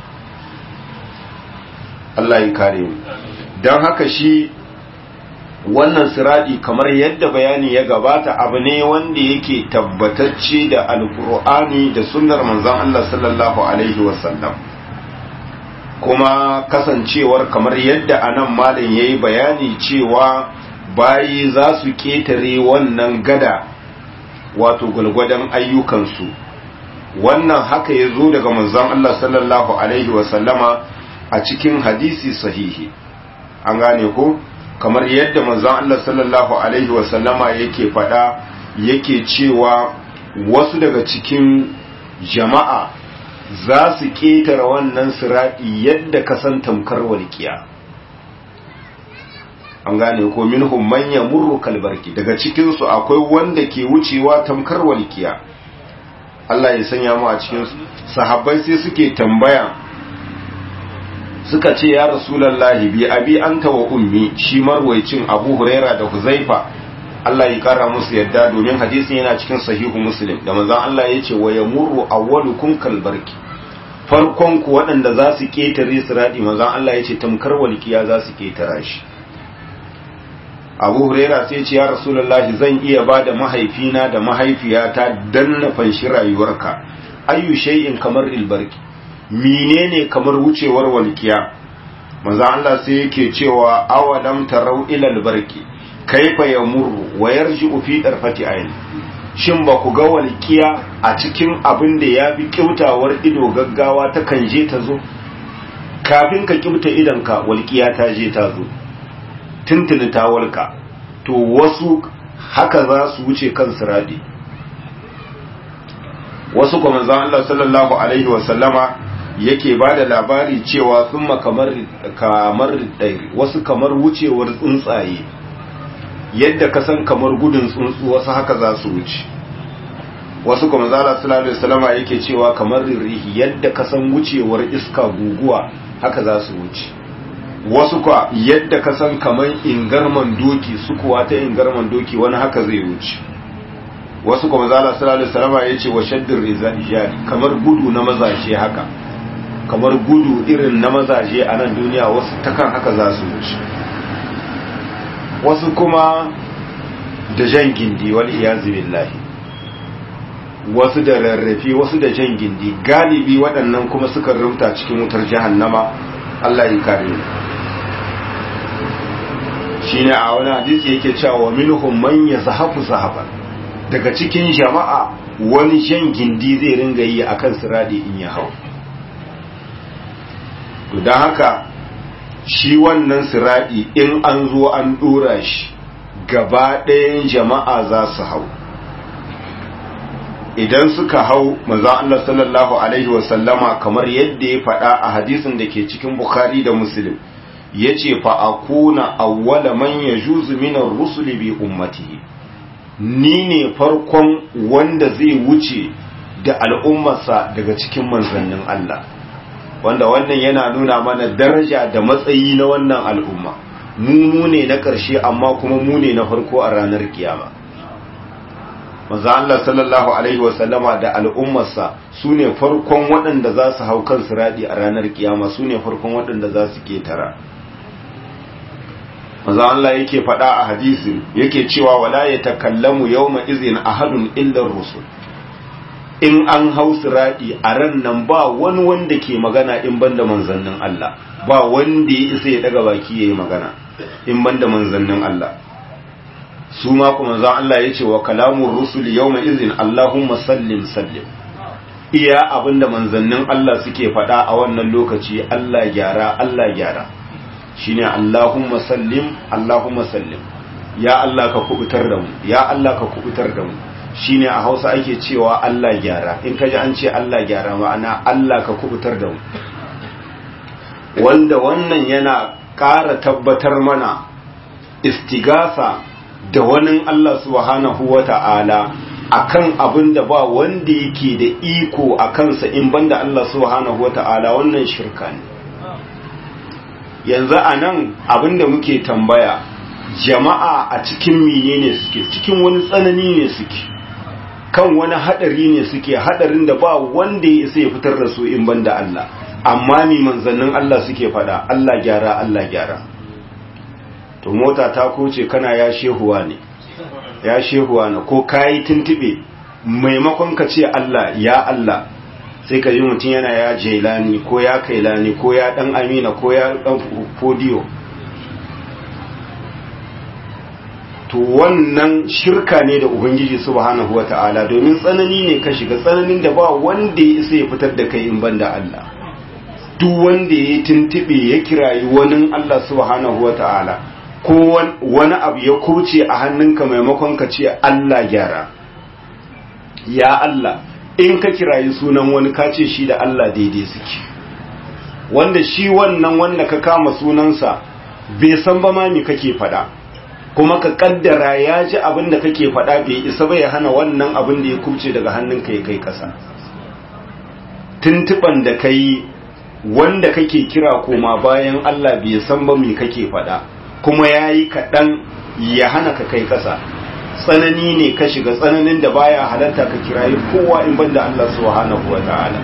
A: Allah ya kare mu don haka shi wannan siradi kamar yadda bayani ya gabata abu ne wanda yake tabbatacce da alkur'ani da sunnar manzon Allah sallallahu alaihi wasallam kuma kasancewar kamar yadda anan malam yayi bayani cewa bayi za su ketare wannan gada wato gwalgwadon ayyukansu wannan haka ya zo daga manzon Allah sallallahu alaihi wasallama a cikin hadisi sahihi an gane ko kamar yadda manzon Allah sallallahu alaihi wasallama yake faɗa yake cewa wasu daga cikin jama'a za su ƙetare wannan siraɗi yadda ka san tamkar walƙiya an gane ko minhum man yamurru kalbarki daga cikin su akwai wanda ke wucewa tamkar walƙiya Allah ya sanya mu a cikin su sahabbai sai suke tambaya suka ce ya rasulullahi bi abi anta wa ummi shi marwaicin Abu Huraira da Huzaifa Allah ya kara musu yadda domin hadisin yana cikin sahihu Muslim da manzon Allah ya ce wa yamurru awwalukum kalbarki farkon ku waɗanda za su ketare siradi manzon Allah ya ce tamkar walƙiya za su ketara shi abu huraira sai ce ya rasulullahi zan iya ba da mahaifina da mahaifiyata dan na fanshi rayuwarka ayyu shay'in kamar ilbarki menene kamar wucewar walkiya manzo Allah sai yake cewa awalam tarau ila albarki kaifa yamurru wa yarji'u fi darfati ayn shin ba ku ga walkiya a cikin abin da ya fi kyautawar ido gaggawa ta kan je ta zo kafin ka kyauta idanka walkiya ta je ta zo tuntuni ta walka to wasu haka za su wuce kan siradi wasu kuma manzon Allah sallallahu alaihi wasallama yake ba da labari cewa sun kamar kamar ɗairi wasu kamar wucewar tsuntsaye yadda ka san kamar gudun tsuntsu wasu haka za su wuce wasu kuma zala sallallahu alaihi wasallama yake cewa kamar rihi yadda ka san wucewar iska guguwa haka za su wuce wasu kwa yadda ka san kamar ingarman doki su kuwa ta ingarman doki wani haka zai wuce wasu kuma zala sallallahu alaihi wasallama yace wa shaddir rijali kamar gudu na mazaje haka kamar gudu irin na mazaje a nan duniya wasu takan haka za su wuce wasu kuma da jan gindi wal iyazu billahi wasu da rarrafe wasu da jan gindi galibi waɗannan kuma suka rumta cikin wutar jahannama Allah ya kare mu shine a wani hadisi yake cewa minhum man yazhafu zahaban daga cikin jama'a wani jan gindi zai ringa yi akan siradi in ya hau to don haka shi wannan siradi in an zo an dora shi gaba ɗayan jama'a za su hau idan suka hau manzon Allah sallallahu alaihi wasallama kamar yadda ya faɗa a hadisin da ke cikin Bukhari da Muslim yace fa akuna awwala man yajuzu min ar-rusuli bi ummatihi ni ne farkon wanda zai wuce da al'ummarsa daga cikin manzannin Allah wanda wannan yana nuna mana daraja da matsayi na wannan al'umma mu ne na ƙarshe amma kuma mu ne na farko a ranar kiyama manzo Allah sallallahu alaihi wasallama da al'ummarsa su ne farkon waɗanda za su hau kan siradi a ranar kiyama su ne farkon waɗanda za su ketara manzo Allah yake faɗa a hadisi yake cewa wala yatakallamu yawma izin ahadun illa rusul in an hau siradi a ran nan ba wani wanda ke magana in banda manzannin Allah ba wanda ya isa ya daga baki yayi magana in banda manzannin Allah su ma kuma za Allah ya ce wa kalamun rusul yawma izin Allahumma sallim sallim iya abinda manzannin Allah suke faɗa a wannan lokaci Allah gyara Allah gyara shine Allahumma sallim Allahumma sallim ya Allah ka kubutar da mu ya Allah ka kubutar da mu shine a Hausa ake cewa Allah gyara in kaji an ce Allah gyara ma'ana Allah ka kubutar da mu wanda wannan yana ƙara tabbatar mana istigasa da wani Allah subhanahu wa ta'ala a kan abin da ba wanda yake da iko a kansa in banda Allah subhanahu wa ta'ala wannan shirka ne. Yanzu a nan abin da muke tambaya jama'a a cikin mine ne suke, cikin wani tsanani ne suke, kan wani haɗari ne suke, haɗarin da ba wanda ya isa ya fitar da su in banda Allah, amma mi manzannin Allah suke faɗa, Allah gyara, Allah gyara. to mota ta koce kana ya shehuwa ne ya shehuwa ne ko kayi tuntube maimakon ka ce Allah ya Allah sai ka ji mutum yana ya jelani ko ya kailani ko ya dan amina ko ya dan fodiyo to wannan shirka ne da ubangiji subhanahu wata'ala domin tsanani ne ka shiga tsananin da ba wanda ya isa ya fitar da kai in banda Allah duk wanda ya tuntube ya kirayi wani Allah subhanahu wata'ala ko wani abu ya kuce a hannunka maimakon ka ce Allah gyara ya Allah in ka kirayi sunan wani ka ce shi da Allah daidai suke wanda shi wannan wanda ka kama sunansa bai san ba ma me kake fada kuma ka kaddara ya ji abin da kake fada bai isa ba ya hana wannan abin da ya kuce daga hannunka ya kai kasa tuntuban da kai wanda kake kira koma bayan Allah bai san ba me kake fada kuma ya yi kaɗan ya hana ka kai ƙasa tsanani ne ka shiga tsananin da baya halatta ka kirayi kowa in banda Allah subhanahu wa ta'ala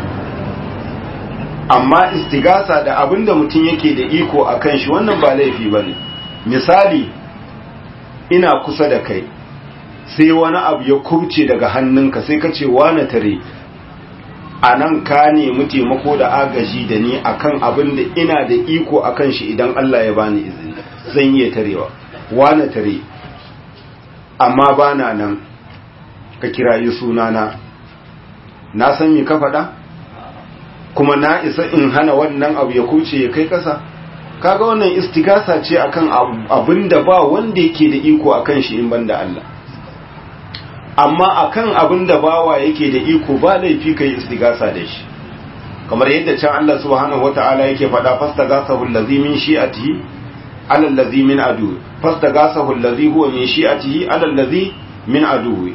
A: amma istigasa da abin da mutum yake da iko a kan shi wannan ba laifi ba ne misali ina kusa da kai sai wani abu ya kubce daga hannunka sai ka ce wane tare a nan ka nemi taimako da agaji da ni akan abin da ina da iko akan shi idan Allah ya bani izini zan iya tarewa wane tare amma ba na nan ka kirayi sunana na san me ka faɗa kuma na isa in hana wannan abu ya kuce ya kai ƙasa kaga wannan istigasa ce akan abin da ba wanda yake da iko akan shi in banda Allah amma akan abin da bawa yake da iko ba laifi kai istigasa da shi kamar yadda can Allah subhanahu wata'ala yake faɗa fastagasahu allazi min shi'atihi ala allazi min adu fastagasahu allazi huwa min shi'atihi ala allazi min adu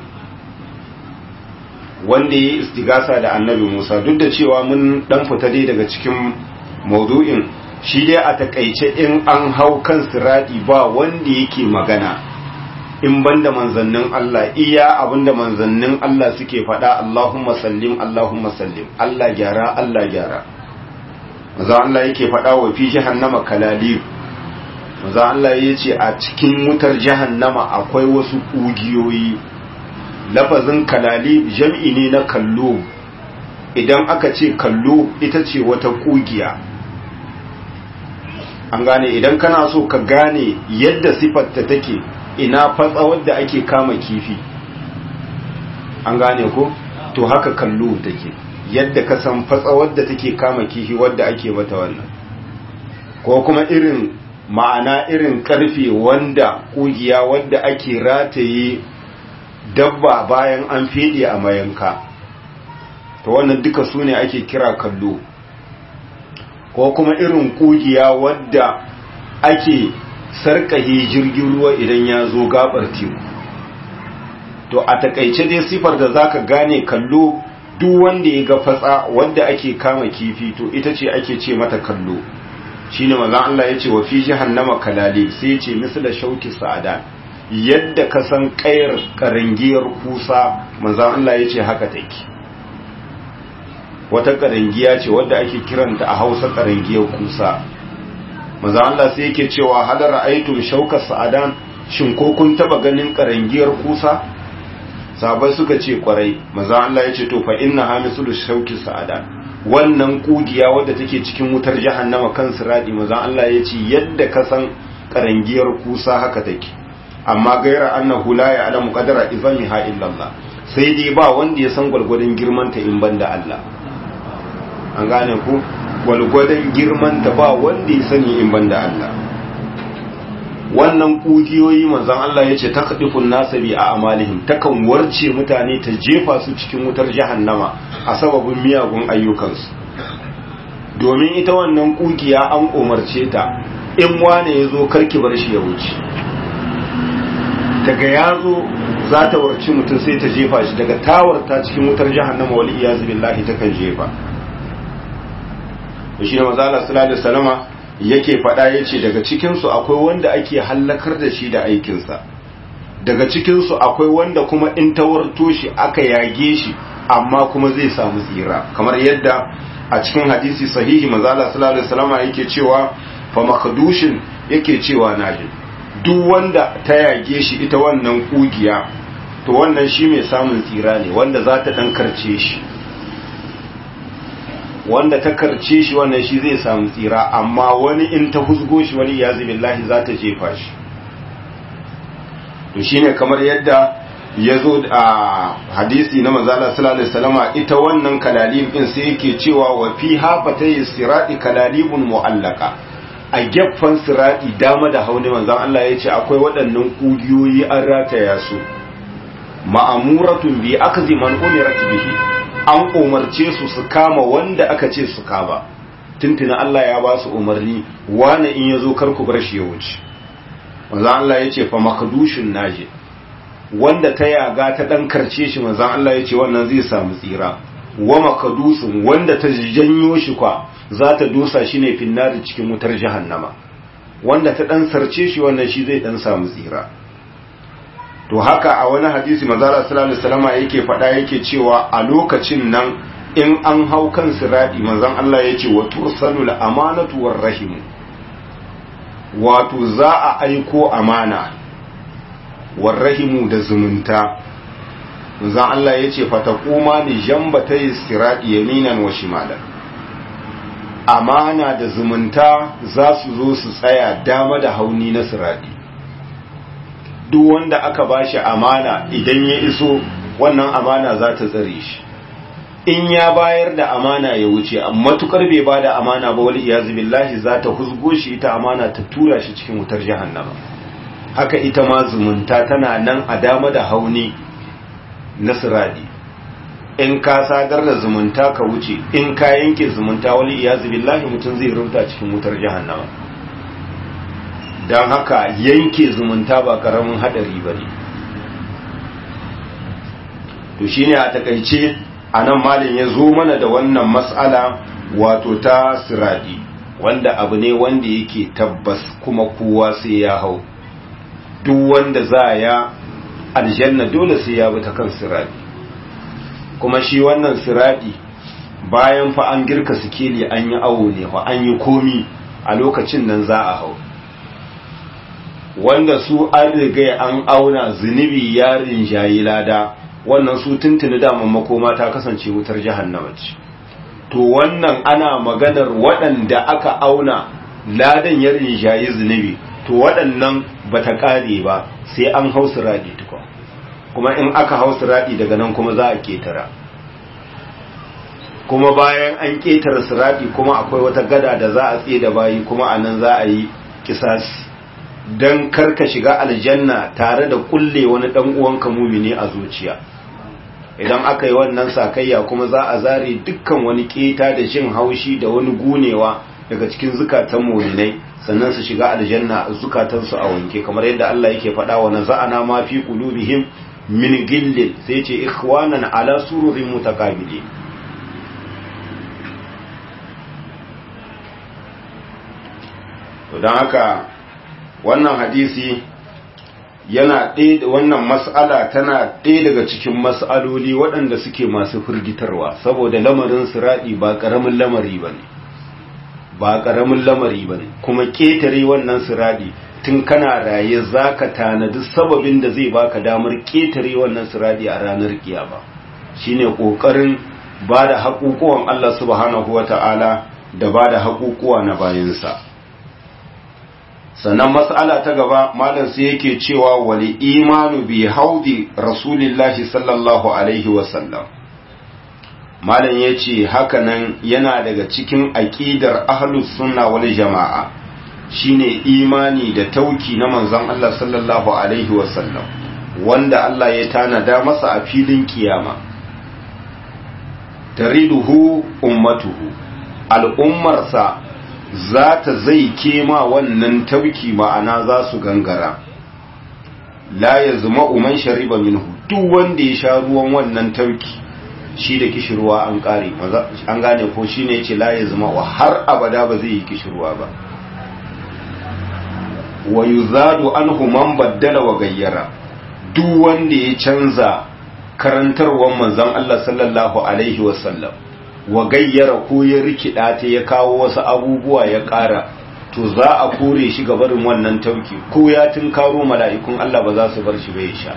A: wanda yayi istigasa da annabi Musa duk da cewa mun dan fita dai daga cikin maudu'in shi dai a takaice in an hau kan siradi ba wanda yake magana in banda manzannin Allah iya abinda manzannin Allah suke faɗa Allahumma sallim Allahumma sallim Allah gyara Allah gyara maza Allah yake faɗa wa fi jahannama kalalib maza Allah ya ce a cikin wutar jahannama akwai wasu ƙugiyoyi lafazin kalalib jam'i ne na kallo idan aka ce kallo ita ce wata ƙugiya an gane idan kana so ka gane yadda sifarta take ina fatsa wadda ake kama kifi an gane ko to haka kallo take yadda ka san fatsa wadda take kama kifi wadda ake mata wannan ko kuma irin ma'ana irin karfe wanda kugiya wadda ake rataye dabba bayan an fede a mayanka to wannan duka su ne ake kira kallo ko kuma irin kugiya wadda ake sarkahe jirgin ruwa idan ya zo gabar teku to a takaice dai sifar da zaka gane kallo duk wanda ya ga fatsa wanda ake kama kifi to ita ce ake ce mata kallo shine manzon Allah ya ce wa fi jahannama kalali sai ya ce misla shauki sa'adan yadda ka san kayar karangiyar kusa manzon Allah ya ce haka take wata karangiya ce wadda ake kiranta a Hausa karangiyar kusa manzon Allah sai yake cewa hal ra'aytum shauka sa'adan shin ko kun taba ganin karangiyar kusa sabai suka ce kwarai manzon Allah ya ce to fa inna hamisul shauki sa'adan wannan kugiya wadda take cikin wutar jahannama kan siradi manzon Allah ya ce yadda ka san karangiyar kusa haka take amma gaira annahu la ya'lamu qadara izamiha illa Allah sai dai ba wanda ya san gwalgwadon girman ta in banda Allah an gane ku gwalgwadon girman ta ba wanda ya sani in banda Allah wannan kugiyoyi manzon Allah ya ce takdifun nasabi a amalihim takan warce mutane ta jefa su cikin wutar jahannama a sababin miyagun ayyukansu domin ita wannan kugiya an umarce ta in wane ya zo karki bar shi ya wuce daga ya zo za ta warci mutum sai ta jefa shi daga tawarta cikin wutar jahannama wal iyazu billahi takan jefa shi ne mazala sallallahu alaihi wasallama yake faɗa yace daga cikin su akwai wanda ake hallakar da shi da aikin sa daga cikin su akwai wanda kuma in tawarto shi aka yage shi amma kuma zai samu tsira kamar yadda a cikin hadisi sahihi mazala sallallahu alaihi wasallama yake cewa fa makdushin yake cewa naji duk wanda ta yage shi ita wannan kugiya to wannan shi mai samun tsira ne wanda za ta dan karce shi wanda ta karce shi wannan shi zai samu tsira amma wani in ta husgo shi wani ya billahi za ta jefa shi to shine kamar yadda ya zo a hadisi na manzala sallallahu alaihi wasallama ita wannan kalalib din sai yake cewa wa fi hafatay sirati kalalibun mu'allaka a gefen sirati dama da hauni manzon Allah ya ce akwai waɗannan kugiyoyi an rataya su ma'amuratun bi akzi man umirat bihi an umarce su su kama wanda aka ce su kama tuntuna Allah ya ba su umarni wane in yazo kar ku bar shi ya wuce manzon Allah ya ce fa makdushin naji wanda ta yaga ta dan karce shi manzon Allah ya ce wannan zai samu tsira wa makadusun wanda ta janyo shi kwa za ta dosa shi ne finnari cikin wutar jahannama wanda ta dan sarce shi wannan shi zai dan samu tsira to haka a wani hadisi manzala sallallahu alaihi wasallam yake faɗa yake cewa a lokacin nan in an hau kan siradi manzon Allah ya ce wa tursalul amanatu war rahim wato za a aiko amana war rahimu da zumunta manzon Allah ya ce fataquma ni jambatay siradi yaminan wa shimalan amana da zumunta za su zo su tsaya dama da hauni na siradi duk wanda aka bashi amana idan ya iso wannan amana za ta tsare shi in ya bayar da amana ya wuce matukar bai ba da amana ba wal iyazu billahi za ta husgo shi ita amana ta tura shi cikin wutar jahannama haka ita ma zumunta tana nan a dama da hauni na siradi in ka sadar da zumunta ka wuce in ka yanke zumunta wal iyazu billahi mutum zai rumta cikin wutar jahannama don haka yanke zumunta ba karamin hadari ba ne to shine a takaice a nan malin ya zo mana da wannan matsala wato ta siradi wanda abu ne wanda yake tabbas kuma kowa sai ya hau duk wanda za ya aljanna dole sai ya bi ta kan siradi kuma shi wannan siradi bayan fa an girka sikeli an yi awo ne fa an yi komi a lokacin nan za a hau wanda su an riga an auna zunubi ya rinjayi lada wannan su tuntuni daman makoma ta kasance wutar jahannama ce to wannan ana maganar waɗanda aka auna ladan ya rinjayi zunubi to waɗannan ba ta ƙare ba sai an hau siraɗi tukwa kuma in aka hau siraɗi daga nan kuma za a ƙetara kuma bayan an ƙetara siraɗi kuma akwai wata gada da za a tsaye da bayi kuma a nan za a yi kisasi don karka shiga aljanna tare da kulle wani dan uwanka mumini a zuciya idan aka yi wannan sakayya kuma za a zare dukkan wani keta da jin haushi da wani gunewa daga cikin zukatan muminai sannan su shiga aljanna zukatansu a wanke kamar yadda Allah yake faɗa wa naza'ana ma fi qulubihim min gillin sai ce ikhwanan ala sururin mutaqabili to dan haka wannan hadisi yana ɗaya da wannan mas'ala tana ɗaya daga cikin mas'aloli waɗanda suke masu firgitarwa saboda lamarin siraɗi ba ƙaramin lamari ba ne ba ƙaramin lamari ba ne kuma ƙetare wannan siraɗi tun kana raye za ka tanadi sababin da zai baka damar ƙetare wannan siraɗi a ranar kiyama shine ƙoƙarin ba da haƙuƙuwan Allah subhanahu wa ta'ala da ba da haƙuƙuwa na bayansa. sannan mas'ala ta gaba malam sai yake cewa wali imanu bi haudi rasulillahi sallallahu alaihi wasallam malam ya ce hakanan yana daga cikin aƙidar ahlus sunna wal jama'a shine imani da tauki na manzon Allah sallallahu alaihi wasallam wanda Allah ya tanada masa a filin kiyama tariduhu ummatuhu al'ummarsa za ta zai kema wannan tauki ma'ana za su gangara la ya zama uman shariba minhu duk wanda ya sha ruwan wannan tauki shi da kishirwa an kare an gane ko shi ne ce la ya zama wa har abada ba zai yi kishirwa ba wa yuzadu anhu man baddala wa gayyara duk wanda ya canza karantarwar manzon Allah sallallahu alaihi wasallam wa gayyara ko ya rikida ta ya kawo wasu abubuwa ya ƙara to za a kore shi ga barin wannan tauki ko ya karo mala'ikun Allah ba za su bar shi bai sha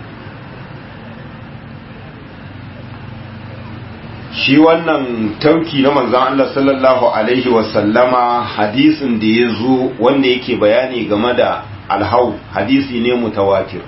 A: shi wannan tauki na manzan Allah sallallahu alaihi wasallama hadisin da ya zo wanda yake bayani game da alhau hadisi ne mutawatir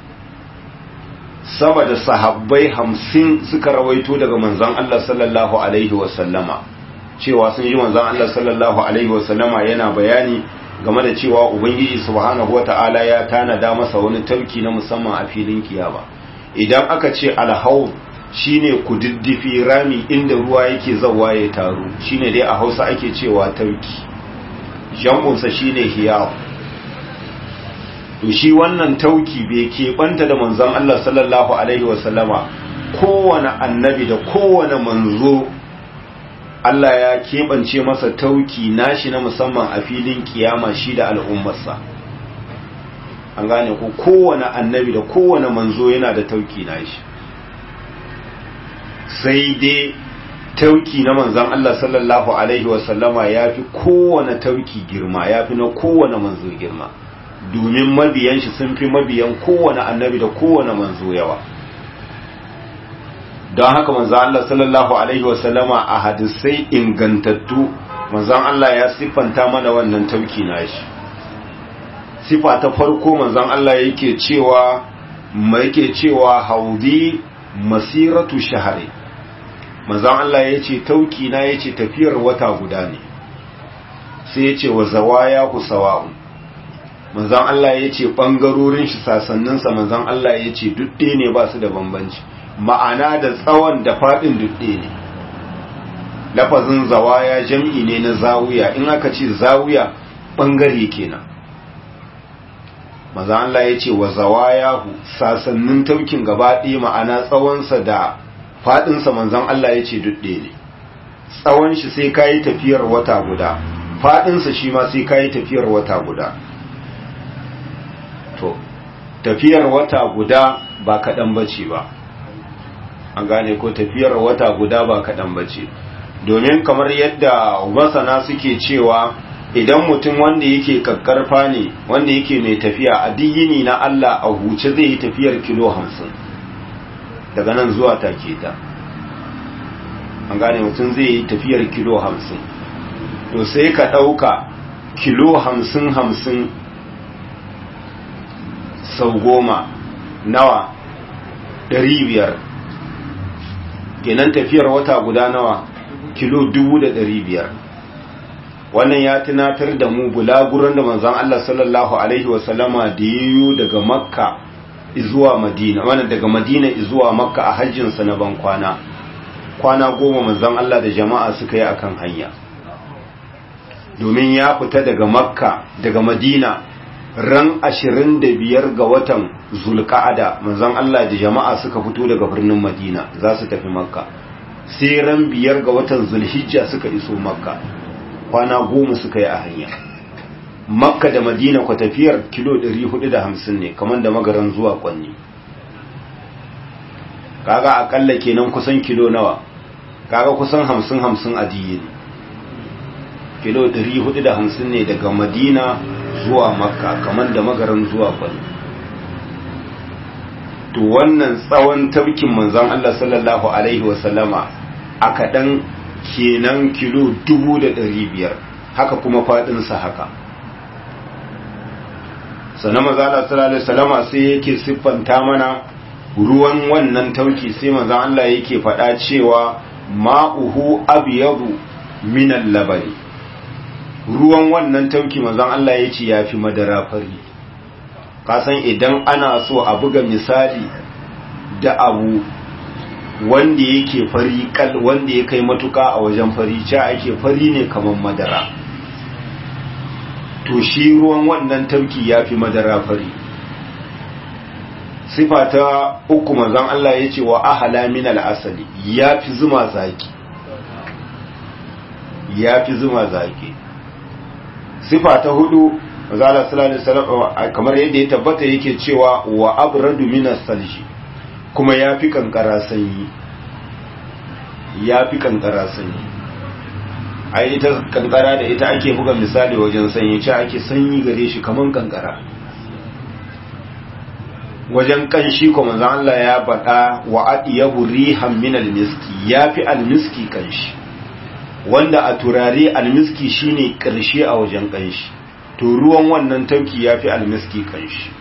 A: sama da sahabbai hamsin suka rawaito daga manzan Allah sallallahu Alaihi wasallama cewa sun ji manzan Allah sallallahu Alaihi wasallama yana bayani game da cewa Ubangiji subhanahu wa ta'ala ya tanada masa wani tauki na musamman a filin kiyama idan aka ce alhau shine kududdufi rami inda ruwa yake zawa ya taru shine dai a hausa ake cewa tauki jam'unsa shine hiyawa to shi wannan tauki bai keɓanta da manzon Allah sallallahu Alaihi wasallama kowane annabi da kowane manzo Allah ya keɓance masa tauki nashi na musamman a filin kiyama shi da al'ummarsa an gane ko kowane annabi da kowane manzo yana da tauki nashi sai dai tauki na manzon Allah sallallahu Alaihi wasallama ya fi kowane tauki girma ya fi na kowane manzo girma domin mabiyan shi sun fi mabiyan kowane annabi da kowane manzo yawa don haka manzo Allah sallallahu alaihi wasallama a hadisai ingantattu manzon Allah ya siffanta mana wannan tauki nashi sifa ta farko manzon Allah yake cewa yake cewa haudi masiratu shahari manzon Allah yace tauki na yace tafiyar wata guda ne sai yace wa zawaya ku sawa'un manzan Allah ya ce ɓangarorin shi sasanninsa manzan Allah ya ce duɗe ne ba su da bambanci ma'ana da tsawon da faɗin duɗe ne lafazin zawaya jam'i ne na zawuya in aka ce zawuya ɓangare kenan manzan Allah ya ce wa zawayahu sasannin taukin gaba ɗaya ma'ana tsawonsa da faɗinsa manzan Allah ya ce duɗe ne tsawon shi sai ka yi tafiyar wata guda faɗinsa shi ma sai ka yi tafiyar wata guda to tafiyar wata guda ba kaɗan bace ba an gane ko tafiyar wata guda ba kaɗan bace domin kamar yadda masana suke cewa idan mutum wanda yake kakkarfa ne wanda yake mai tafiya a diyini na Allah a huce zai yi tafiyar kilo hamsin daga nan zuwa take ta an gane mutum zai yi tafiyar kilo hamsin to sai ka ɗauka kilo hamsin hamsin sau goma nawa ɗari biyar kenan tafiyar wata guda nawa kilo dubu da ɗari biyar wannan ya tunatar da mu bulaguran da manzon Allah sallallahu alaihi wasallama da yiwu daga makka zuwa madina wannan daga madina zuwa makka a hajjinsa na ban kwana kwana goma manzon Allah da jama'a suka yi akan hanya domin ya fita daga makka daga madina ran ashirin da biyar ga watan zulka'ada manzon Allah da jama'a suka fito daga birnin madina za su tafi makka sai ran biyar ga watan zulhijja suka iso makka kwana goma suka yi a hanya makka da madina kwa tafiyar kilo 450 ne kamar da magaran zuwa kwanni kaga akalla kenan kusan kilo nawa kaga kusan 50-50 a diyi ne kilo 450 ne daga madina zuwa makka kamar da magaran zuwa kwanni to wannan tsawon tabkin manzon Allah sallallahu alaihi wasallama a kaɗan kenan kilo dubu da ɗari biyar haka kuma faɗinsa haka sannan mazala sallallahu salama sai yake siffanta mana ruwan wannan tauki sai mazan Allah yake faɗa cewa ma'uhu abiyadu minan labari ruwan wannan tauki mazan Allah ya ce ya fi madara fari kasan idan ana so a buga misali da abu wanda yake fari kal wanda ya kai matuka a wajen fari ca ake fari ne kamar madara to shi ruwan wannan tafki ya fi madara fari sifa ta uku manzon Allah ya ce wa ahala min asali ya fi zuma zaki ya fi zuma zaki sifa ta hudu manzon Allah sallallahu alaihi wasallam kamar yadda ya tabbata yake cewa wa abradu min salji kuma ya fi kankara sanyi ya fi kankara sanyi a ita kankara da ita ake buga misali wajen sanyi ce ake sanyi gare shi kaman kankara wajen kanshi kuma zan Allah ya baɗa wa adiyabu rihan min almiski yafi almiski kanshi wanda a turare almiski shine karshe a wajen kanshi to ruwan wannan tauki yafi almiski kanshi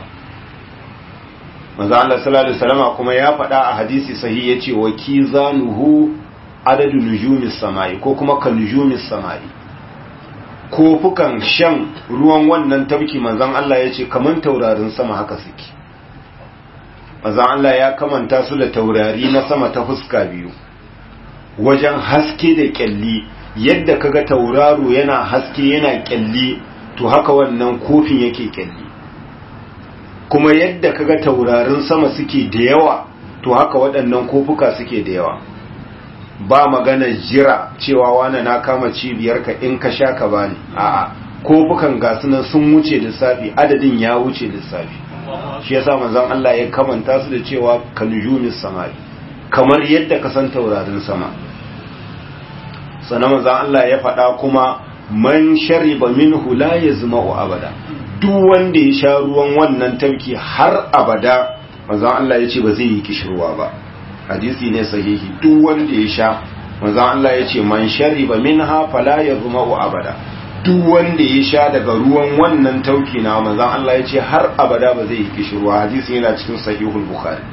A: manzo Allah sallallahu alaihi wasallam kuma ya faɗa a hadisi sahihi yace wa kizanuhu adadu nujumis samai ko kuma kan nujumis samai kofukan shan ruwan wannan tabki manzon Allah yace kaman taurarin sama haka suke manzon Allah ya kamanta su da taurari na sama ta fuska biyu wajen haske da kyalli yadda kaga tauraro yana haske yana kyalli to haka wannan kofin yake kyalli kuma yadda kaga taurarin sama suke da yawa to haka waɗannan kofuka suke da yawa ba magana jira cewa wane na kama cibiyarka in ka sha ka bani a'a kofukan gasu nan sun wuce lissafi adadin ya wuce lissafi shi yasa manzon Allah ya kamanta su da cewa kanujumis samai kamar yadda ka san taurarin sama sannan manzon Allah ya faɗa kuma man shariba minhu la yazma'u abada duk wanda ya sha ruwan wannan tafki har abada manzon Allah ya ce ba zai yi kishirwa ba hadisi ne sahihi duk wanda ya sha manzon Allah ya ce man shariba minha fala yazma'u abada duk wanda ya sha daga ruwan wannan tauki na manzon Allah ya ce har abada ba zai yi kishirwa hadisi yana cikin sahihul bukhari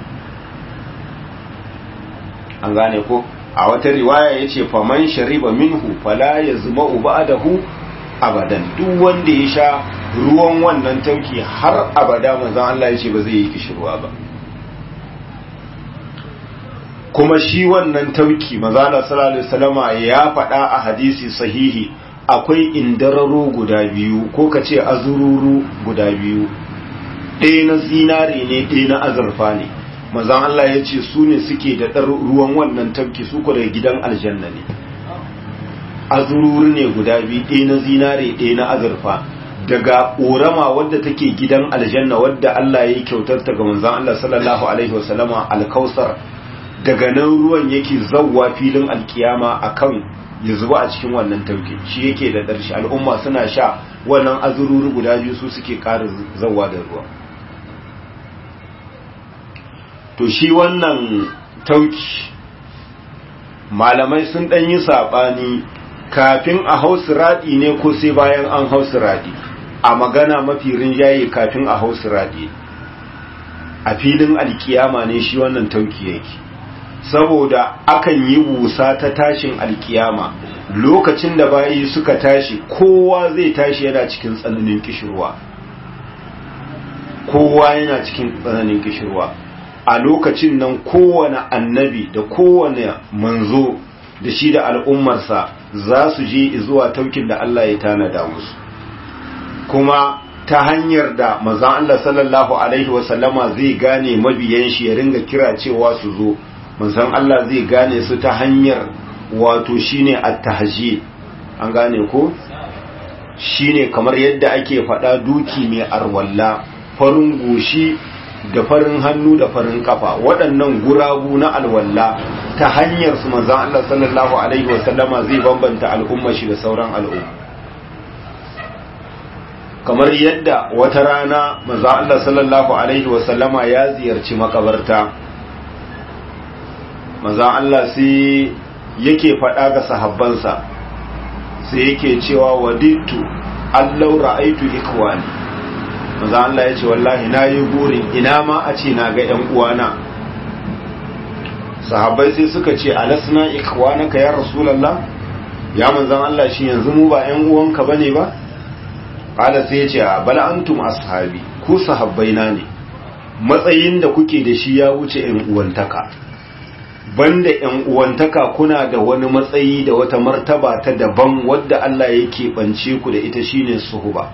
A: an gane ko a wata riwaya yace faman shariba minhu fala yazma'u ba'dahu abadan duk wanda ya sha ruwan wannan tauki har abada manzon Allah yace ba zai yi kishirwa ba kuma shi wannan tauki manzon Allah sallallahu alaihi wasallama ya faɗa a hadisi sahihi akwai indararo guda biyu ko kace azururu guda biyu ɗaya na zinare ne ɗaya na azurfa ne manzon Allah ya ce su ne suke da ɗar ruwan wannan tafki su daga gidan aljanna ne azururu ne guda biyu ɗaya na zinare ɗaya na azurfa daga ƙorama wadda take gidan aljanna wadda Allah ya yi kyautar ta ga manzon Allah sallallahu alaihi wasallama alkausar daga nan ruwan yake zawwa filin alkiyama akan ya zuba a cikin wannan tauki shi yake da ɗarshi al'umma suna sha wannan azururu guda biyu su suke ƙara zawwa da ruwa to shi wannan tauki malamai sun ɗan yi saɓani kafin a hausu raɗi ne ko sai bayan an hausu raɗi a magana mafi rinjaye kafin a hausu raɗi a filin alkiyama ne shi wannan tauki yake saboda akan yi busa ta tashin alkiyama lokacin da bayi suka tashi kowa zai tashi yana cikin tsananin kishirwa kowa yana cikin tsananin kishirwa a lokacin nan kowane annabi da kowane manzo da shi da al'ummarsa za su je zuwa taukin da Allah ya tanada musu kuma ta hanyar da mazan Allah sallallahu Alaihi wasallama zai gane mabiyan shi ya ringa kira cewa su zo manzan Allah zai gane su ta hanyar wato shine at-tahjid an gane ko shine kamar yadda ake faɗa duki mai arwalla farin goshi da farin hannu da farin kafa waɗannan gurabu na alwalla ta hanyar su manzan Allah sallallahu alaihi wasallama zai bambanta al'umma shi da sauran al'umma kamar yadda wata rana manzan Allah sallallahu alaihi wasallama ya ziyarci makabarta manzan Allah sai yake faɗa ga sahabbansa sai yake cewa wadittu allau ra'aitu ikwani maza Allah ya ce wallahi na yi burin ina ma a ce na ga ‘yan uwana sahabbai sai suka ce alasna ikwanaka ya rasulallah ya manzan Allah shi yanzu mu ba ‘yan uwanka ba ne ba ƙada sai ya ce a bala antum ashabi ku sahabbai na ne matsayin da kuke da shi ya wuce ‘yan uwantaka banda ‘yan uwantaka kuna da wani matsayi da wata martaba ta daban wadda Allah ya keɓance ku da ita shine suhuba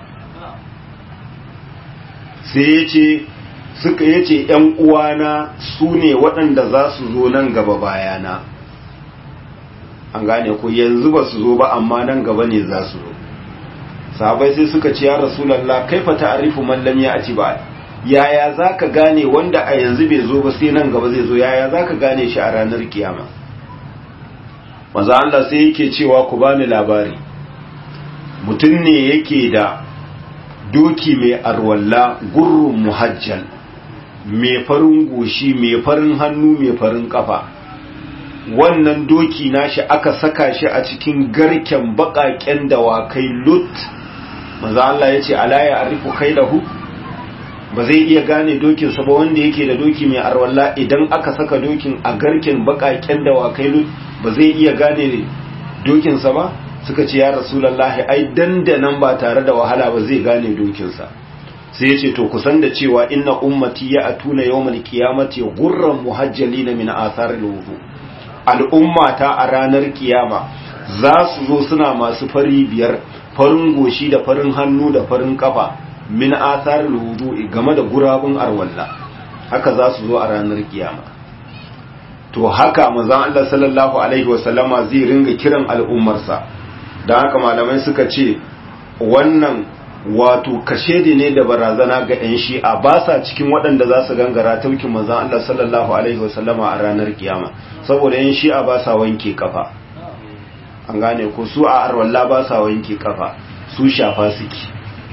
A: sai ya ce suka ya ce ‘yan uwana su ne waɗanda za su zo nan gaba bayana an gane ku yanzu ba su zo ba amma nan gaba ne za su zo sahabai sai suka ce ya rasulallah kaifa ta'arifu mallam ya ci ba yaya za ka gane wanda a yanzu bai zo ba sai nan gaba zai zo yaya za ka gane shi a ranar kiyama maza Allah sai yake cewa ku bani labari mutum ne yake da doki mai arwalla gurrun muhajjal mai farin goshi mai farin hannu mai farin kafa wannan doki nashi aka saka shi a cikin garken baƙaƙen dawakai lut maza Allah ya ce ala ya arifu kai lahu ba zai iya gane dokinsa ba wanda yake da doki mai arwalla idan aka saka dokin a garken bakaken dawakai lut ba zai iya gane dokinsa ba suka ce ya rasulallahi ai dandanan ba tare da wahala ba zai gane dokinsa sai ya ce to kusan da cewa inna ummati ya atuna yawmal qiyamati gurran muhajjalina min atharil wudu al'ummata a ranar kiyama za su zo suna masu fari biyar farin goshi da farin hannu da farin kafa min athar wudu'i game da gurabun arwalla haka za su zo a ranar kiyama to haka manzon Allah sallallahu alaihi wasallama zai ringa kiran al'ummarsa dan haka malamai suka ce wannan wato kashedi ne da barazana ga yan shi'a ba sa cikin waɗanda za su gangara taukin manzon Allah sallallahu alaihi wasallama a ranar kiyama saboda yan shi'a ba sa wanke kafa an gane ko su a arwalla ba sa wanke kafa su shafa suke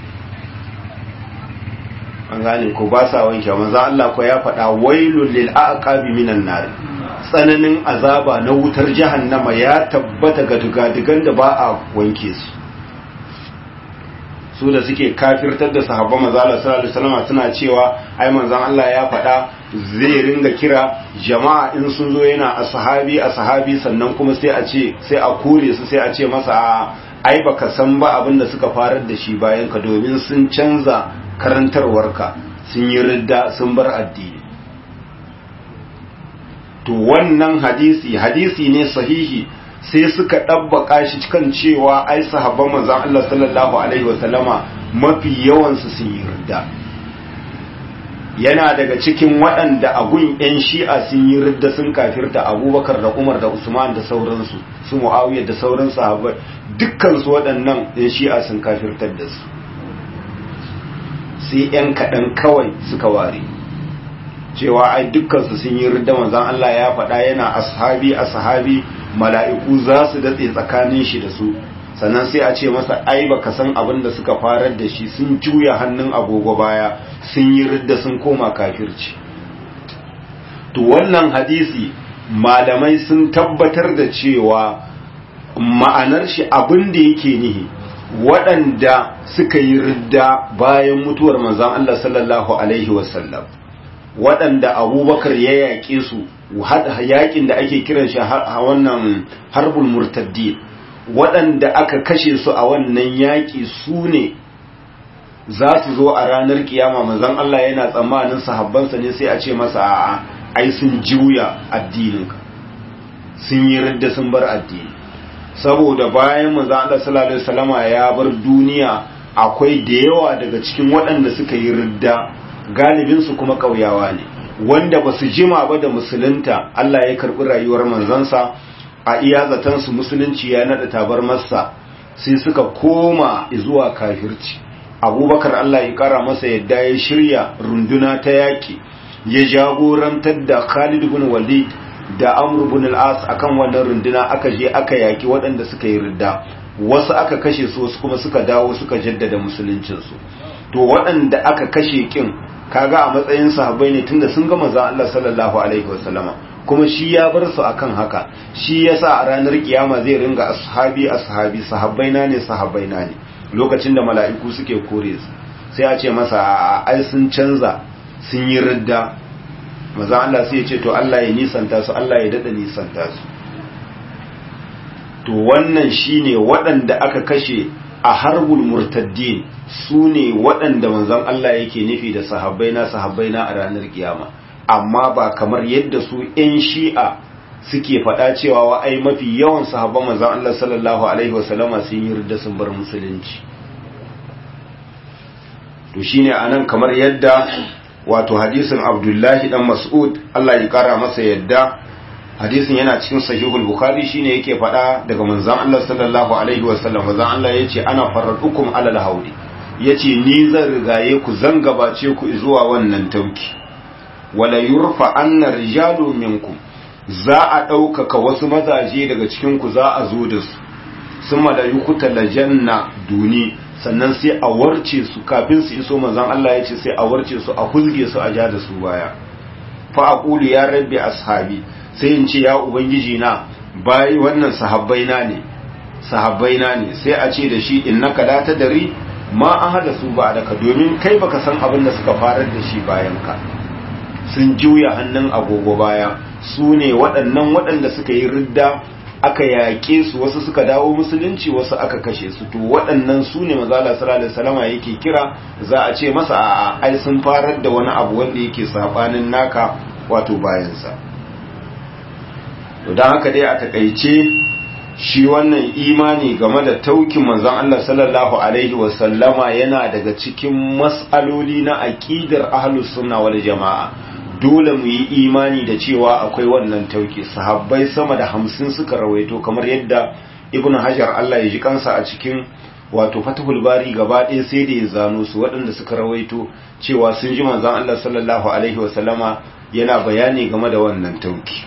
A: an gane ko ba sa wanke manzo Allah ko ya faɗa wailul lil aqabi minan nar tsananin azaba na wutar jahannama ya tabbata ga dugadigan da ba a wanke su su da suke kafirtar da sahabban manzo Allah sallallahu alaihi wasallam suna cewa ai manzon Allah ya faɗa zai ringa kira jama'a in sun zo yana ashabi ashabi sannan kuma sai a ce sai a kure su sai a ce masa ai baka san ba abin da suka farar da shi bayan ka domin sun canza karantarwarka sun yi ridda sun bar addini to wannan hadisi hadisi ne sahihi sai suka ɗabbaka shi kan cewa ai sahabban manzon Allah sallallahu alaihi wasallama mafi yawansu sun yi ridda yana daga cikin waɗanda agun 'yan shi'a sun yi ridda sun kafirta abubakar da umar da usman da sauransu su mu'awiyar da sauran sahabbai dukkansu waɗannan 'yan shi'a sun kafirtar da su sai 'yan kaɗan kawai suka ware cewa ai dukkansu sun yi ridda manzan Allah ya faɗa yana ashabi ashabi mala'iku za su datse tsakanin shi da su sannan sai a ce masa ai baka san abin da suka farar da shi sun juya hannun agogo baya sun yi ridda sun koma kafirci to wannan hadisi malamai sun tabbatar da cewa ma'anar shi abin da yake nihi waɗanda suka yi ridda bayan mutuwar manzan Allah sallallahu Alaihi wasallam waɗanda abubakar ya yaƙe su yaƙin da ake kiran shi a wannan harbul murtaddi waɗanda aka kashe su a wannan yaƙi su ne za su zo a ranar kiyama manzon Allah yana tsammanin sahabbansa ne sai a ce masa a'a ai sun juya addininka sun yi ridda sun bar addini saboda bayan manzon Allah sallallahu alaihi wasallama ya bar duniya akwai da yawa daga cikin waɗanda suka yi ridda galibin su kuma ƙauyawa ne wanda ba su jima ba da musulunta Allah ya karɓi rayuwar manzansa a iya zaton su musulunci ya naɗa tabar masa sai suka koma zuwa kafirci abubakar Allah ya kara masa yadda ya shirya runduna ta yaƙi ya jagorantar da Khalid bin Walid da Amr bin al-As akan wannan runduna aka je aka yaƙi waɗanda suka yi ridda wasu aka kashe su wasu kuma suka dawo suka jaddada musuluncin su to waɗanda aka kashe kin kaga a matsayin sahabbai ne tunda sun ga manzon Allah sallallahu alaihi wasallama kuma shi ya bar su akan haka shi yasa a ranar kiyama zai ringa ashabi ashabi sahabbaina ne sahabbaina ne lokacin da mala'iku suke kore su sai a ce masa ai sun canza sun yi ridda maza Allah sai ya ce to Allah ya nisanta su Allah ya dada nisanta su to wannan shine waɗanda aka kashe a harbul murtaddin su ne waɗanda manzon Allah yake nufi da sahabbaina sahabbaina a ranar kiyama amma ba kamar yadda su 'yan shi'a suke faɗa cewa wa ai mafi yawan sahabban manzon Allah sallallahu alaihi wasallama sun yi ridda sun bar musulunci to shine anan kamar yadda wato hadisin Abdullahi dan Mas'ud Allah ya kara masa yadda hadisin yana cikin sahihul bukhari shine yake faɗa daga manzon Allah sallallahu alaihi wasallam manzon Allah yace ana farradukum alal haudi yace ni zan rigaye ku zan gabace ku zuwa wannan tauki wala yurfa anna rijalu minkum za a ɗaukaka wasu mazaje daga cikinku za a zo da su sun malayu kuta lajanna duni sannan sai a warce su kafin su iso manzan Allah ya ce sai a warce su a hulge su a ja da su baya fa aqulu ya rabbi ashabi sai in ce ya ubangiji na bai wannan sahabbai na ne sahabbai na ne sai a ce da shi innaka la tadri ma an hada su ba daka domin kai baka san abin da suka farar da shi bayan ka sun juya hannun agogo baya su ne waɗannan waɗanda suka yi ridda aka yaƙe su wasu suka dawo musulunci wasu aka kashe su to waɗannan su ne mazala sallallahu salama yake kira za a ce masa a ai sun farar da wani abu wanda yake sabanin naka wato bayansa to don haka dai a takaice shi wannan imani game da taukin manzon Allah sallallahu alaihi wasallama yana daga cikin mas'aloli na aqidar ahlus sunna wal jama'a dole mu yi imani da cewa akwai wannan tauki sahabbai sama da hamsin suka rawaito kamar yadda ibn hajar Allah ya ji kansa a cikin wato fatahul bari gaba ɗaya sai da ya zano su waɗanda suka rawaito cewa sun ji manzon Allah sallallahu alaihi wasallama yana bayani game da wannan tauki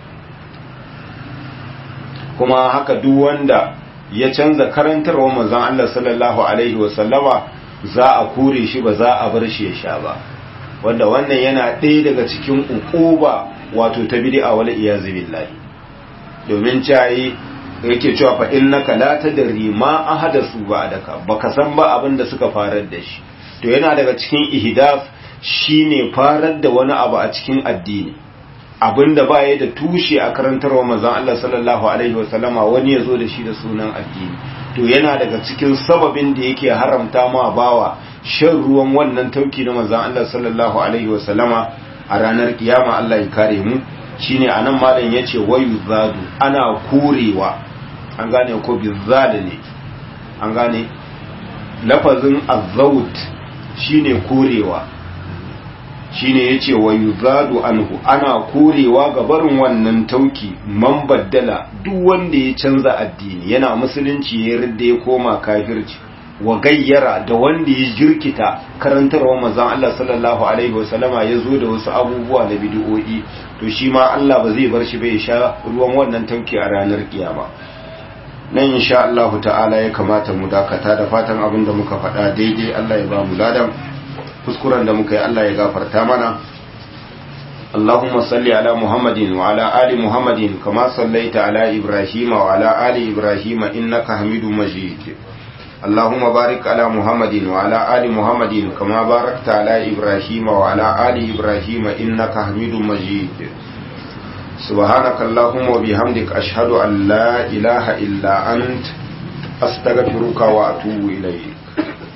A: kuma haka duk wanda ya canza karantarwa manzon Allah sallallahu alaihi wasallama za a kore shi ba za a bar shi ya sha ba wanda wannan yana ɗaya daga cikin ukuba wato ta bid'a wal iyazu billahi domin cayi yake cewa fa innaka la tadri ma ahadasu ba'daka baka san ba abin da suka farar da shi to yana daga cikin ihdaf shine farar da wani abu a cikin addini abinda ba ya da tushe a karantarwa manzon Allah sallallahu alaihi wasallama wani ya zo da shi da sunan addini to yana daga cikin sababin da yake haramta ma bawa shan ruwan wannan tauki na manzon Allah sallallahu alaihi wasallama a ranar kiyama Allah ya kare mu shine anan malam yace wayu zadu ana kurewa an gane ko bizada ne an gane lafazin azawut shine kurewa shine yace wayu zadu anhu ana kurewa ga barin wannan tauki man baddala duk wanda ya canza addini yana musulunci ya ridda ya koma kafirci wa gayyara da wanda ya jirkita karantarwa manzon Allah sallallahu alaihi wasallama ya zo da wasu abubuwa na bid'o'i to shi ma Allah ba zai bar shi bai sha ruwan wannan tauki a ranar kiyama nan insha Allah ta'ala ya kamata mu dakata da fatan abin da muka faɗa daidai Allah ya ba mu ladan kuskuren da muka yi Allah ya gafarta mana اللهم صل على محمد وعلى آل محمد كما صليت على إبراهيم وعلى آل إبراهيم إنك حميد مجيد اللهم بارك على محمد وعلى آل محمد كما باركت على إبراهيم وعلى آل إبراهيم إنك حميد مجيد subhanakallahumma wa bihamdika ashhadu an la ilaha illa ant astaghfiruka wa atubu ilayk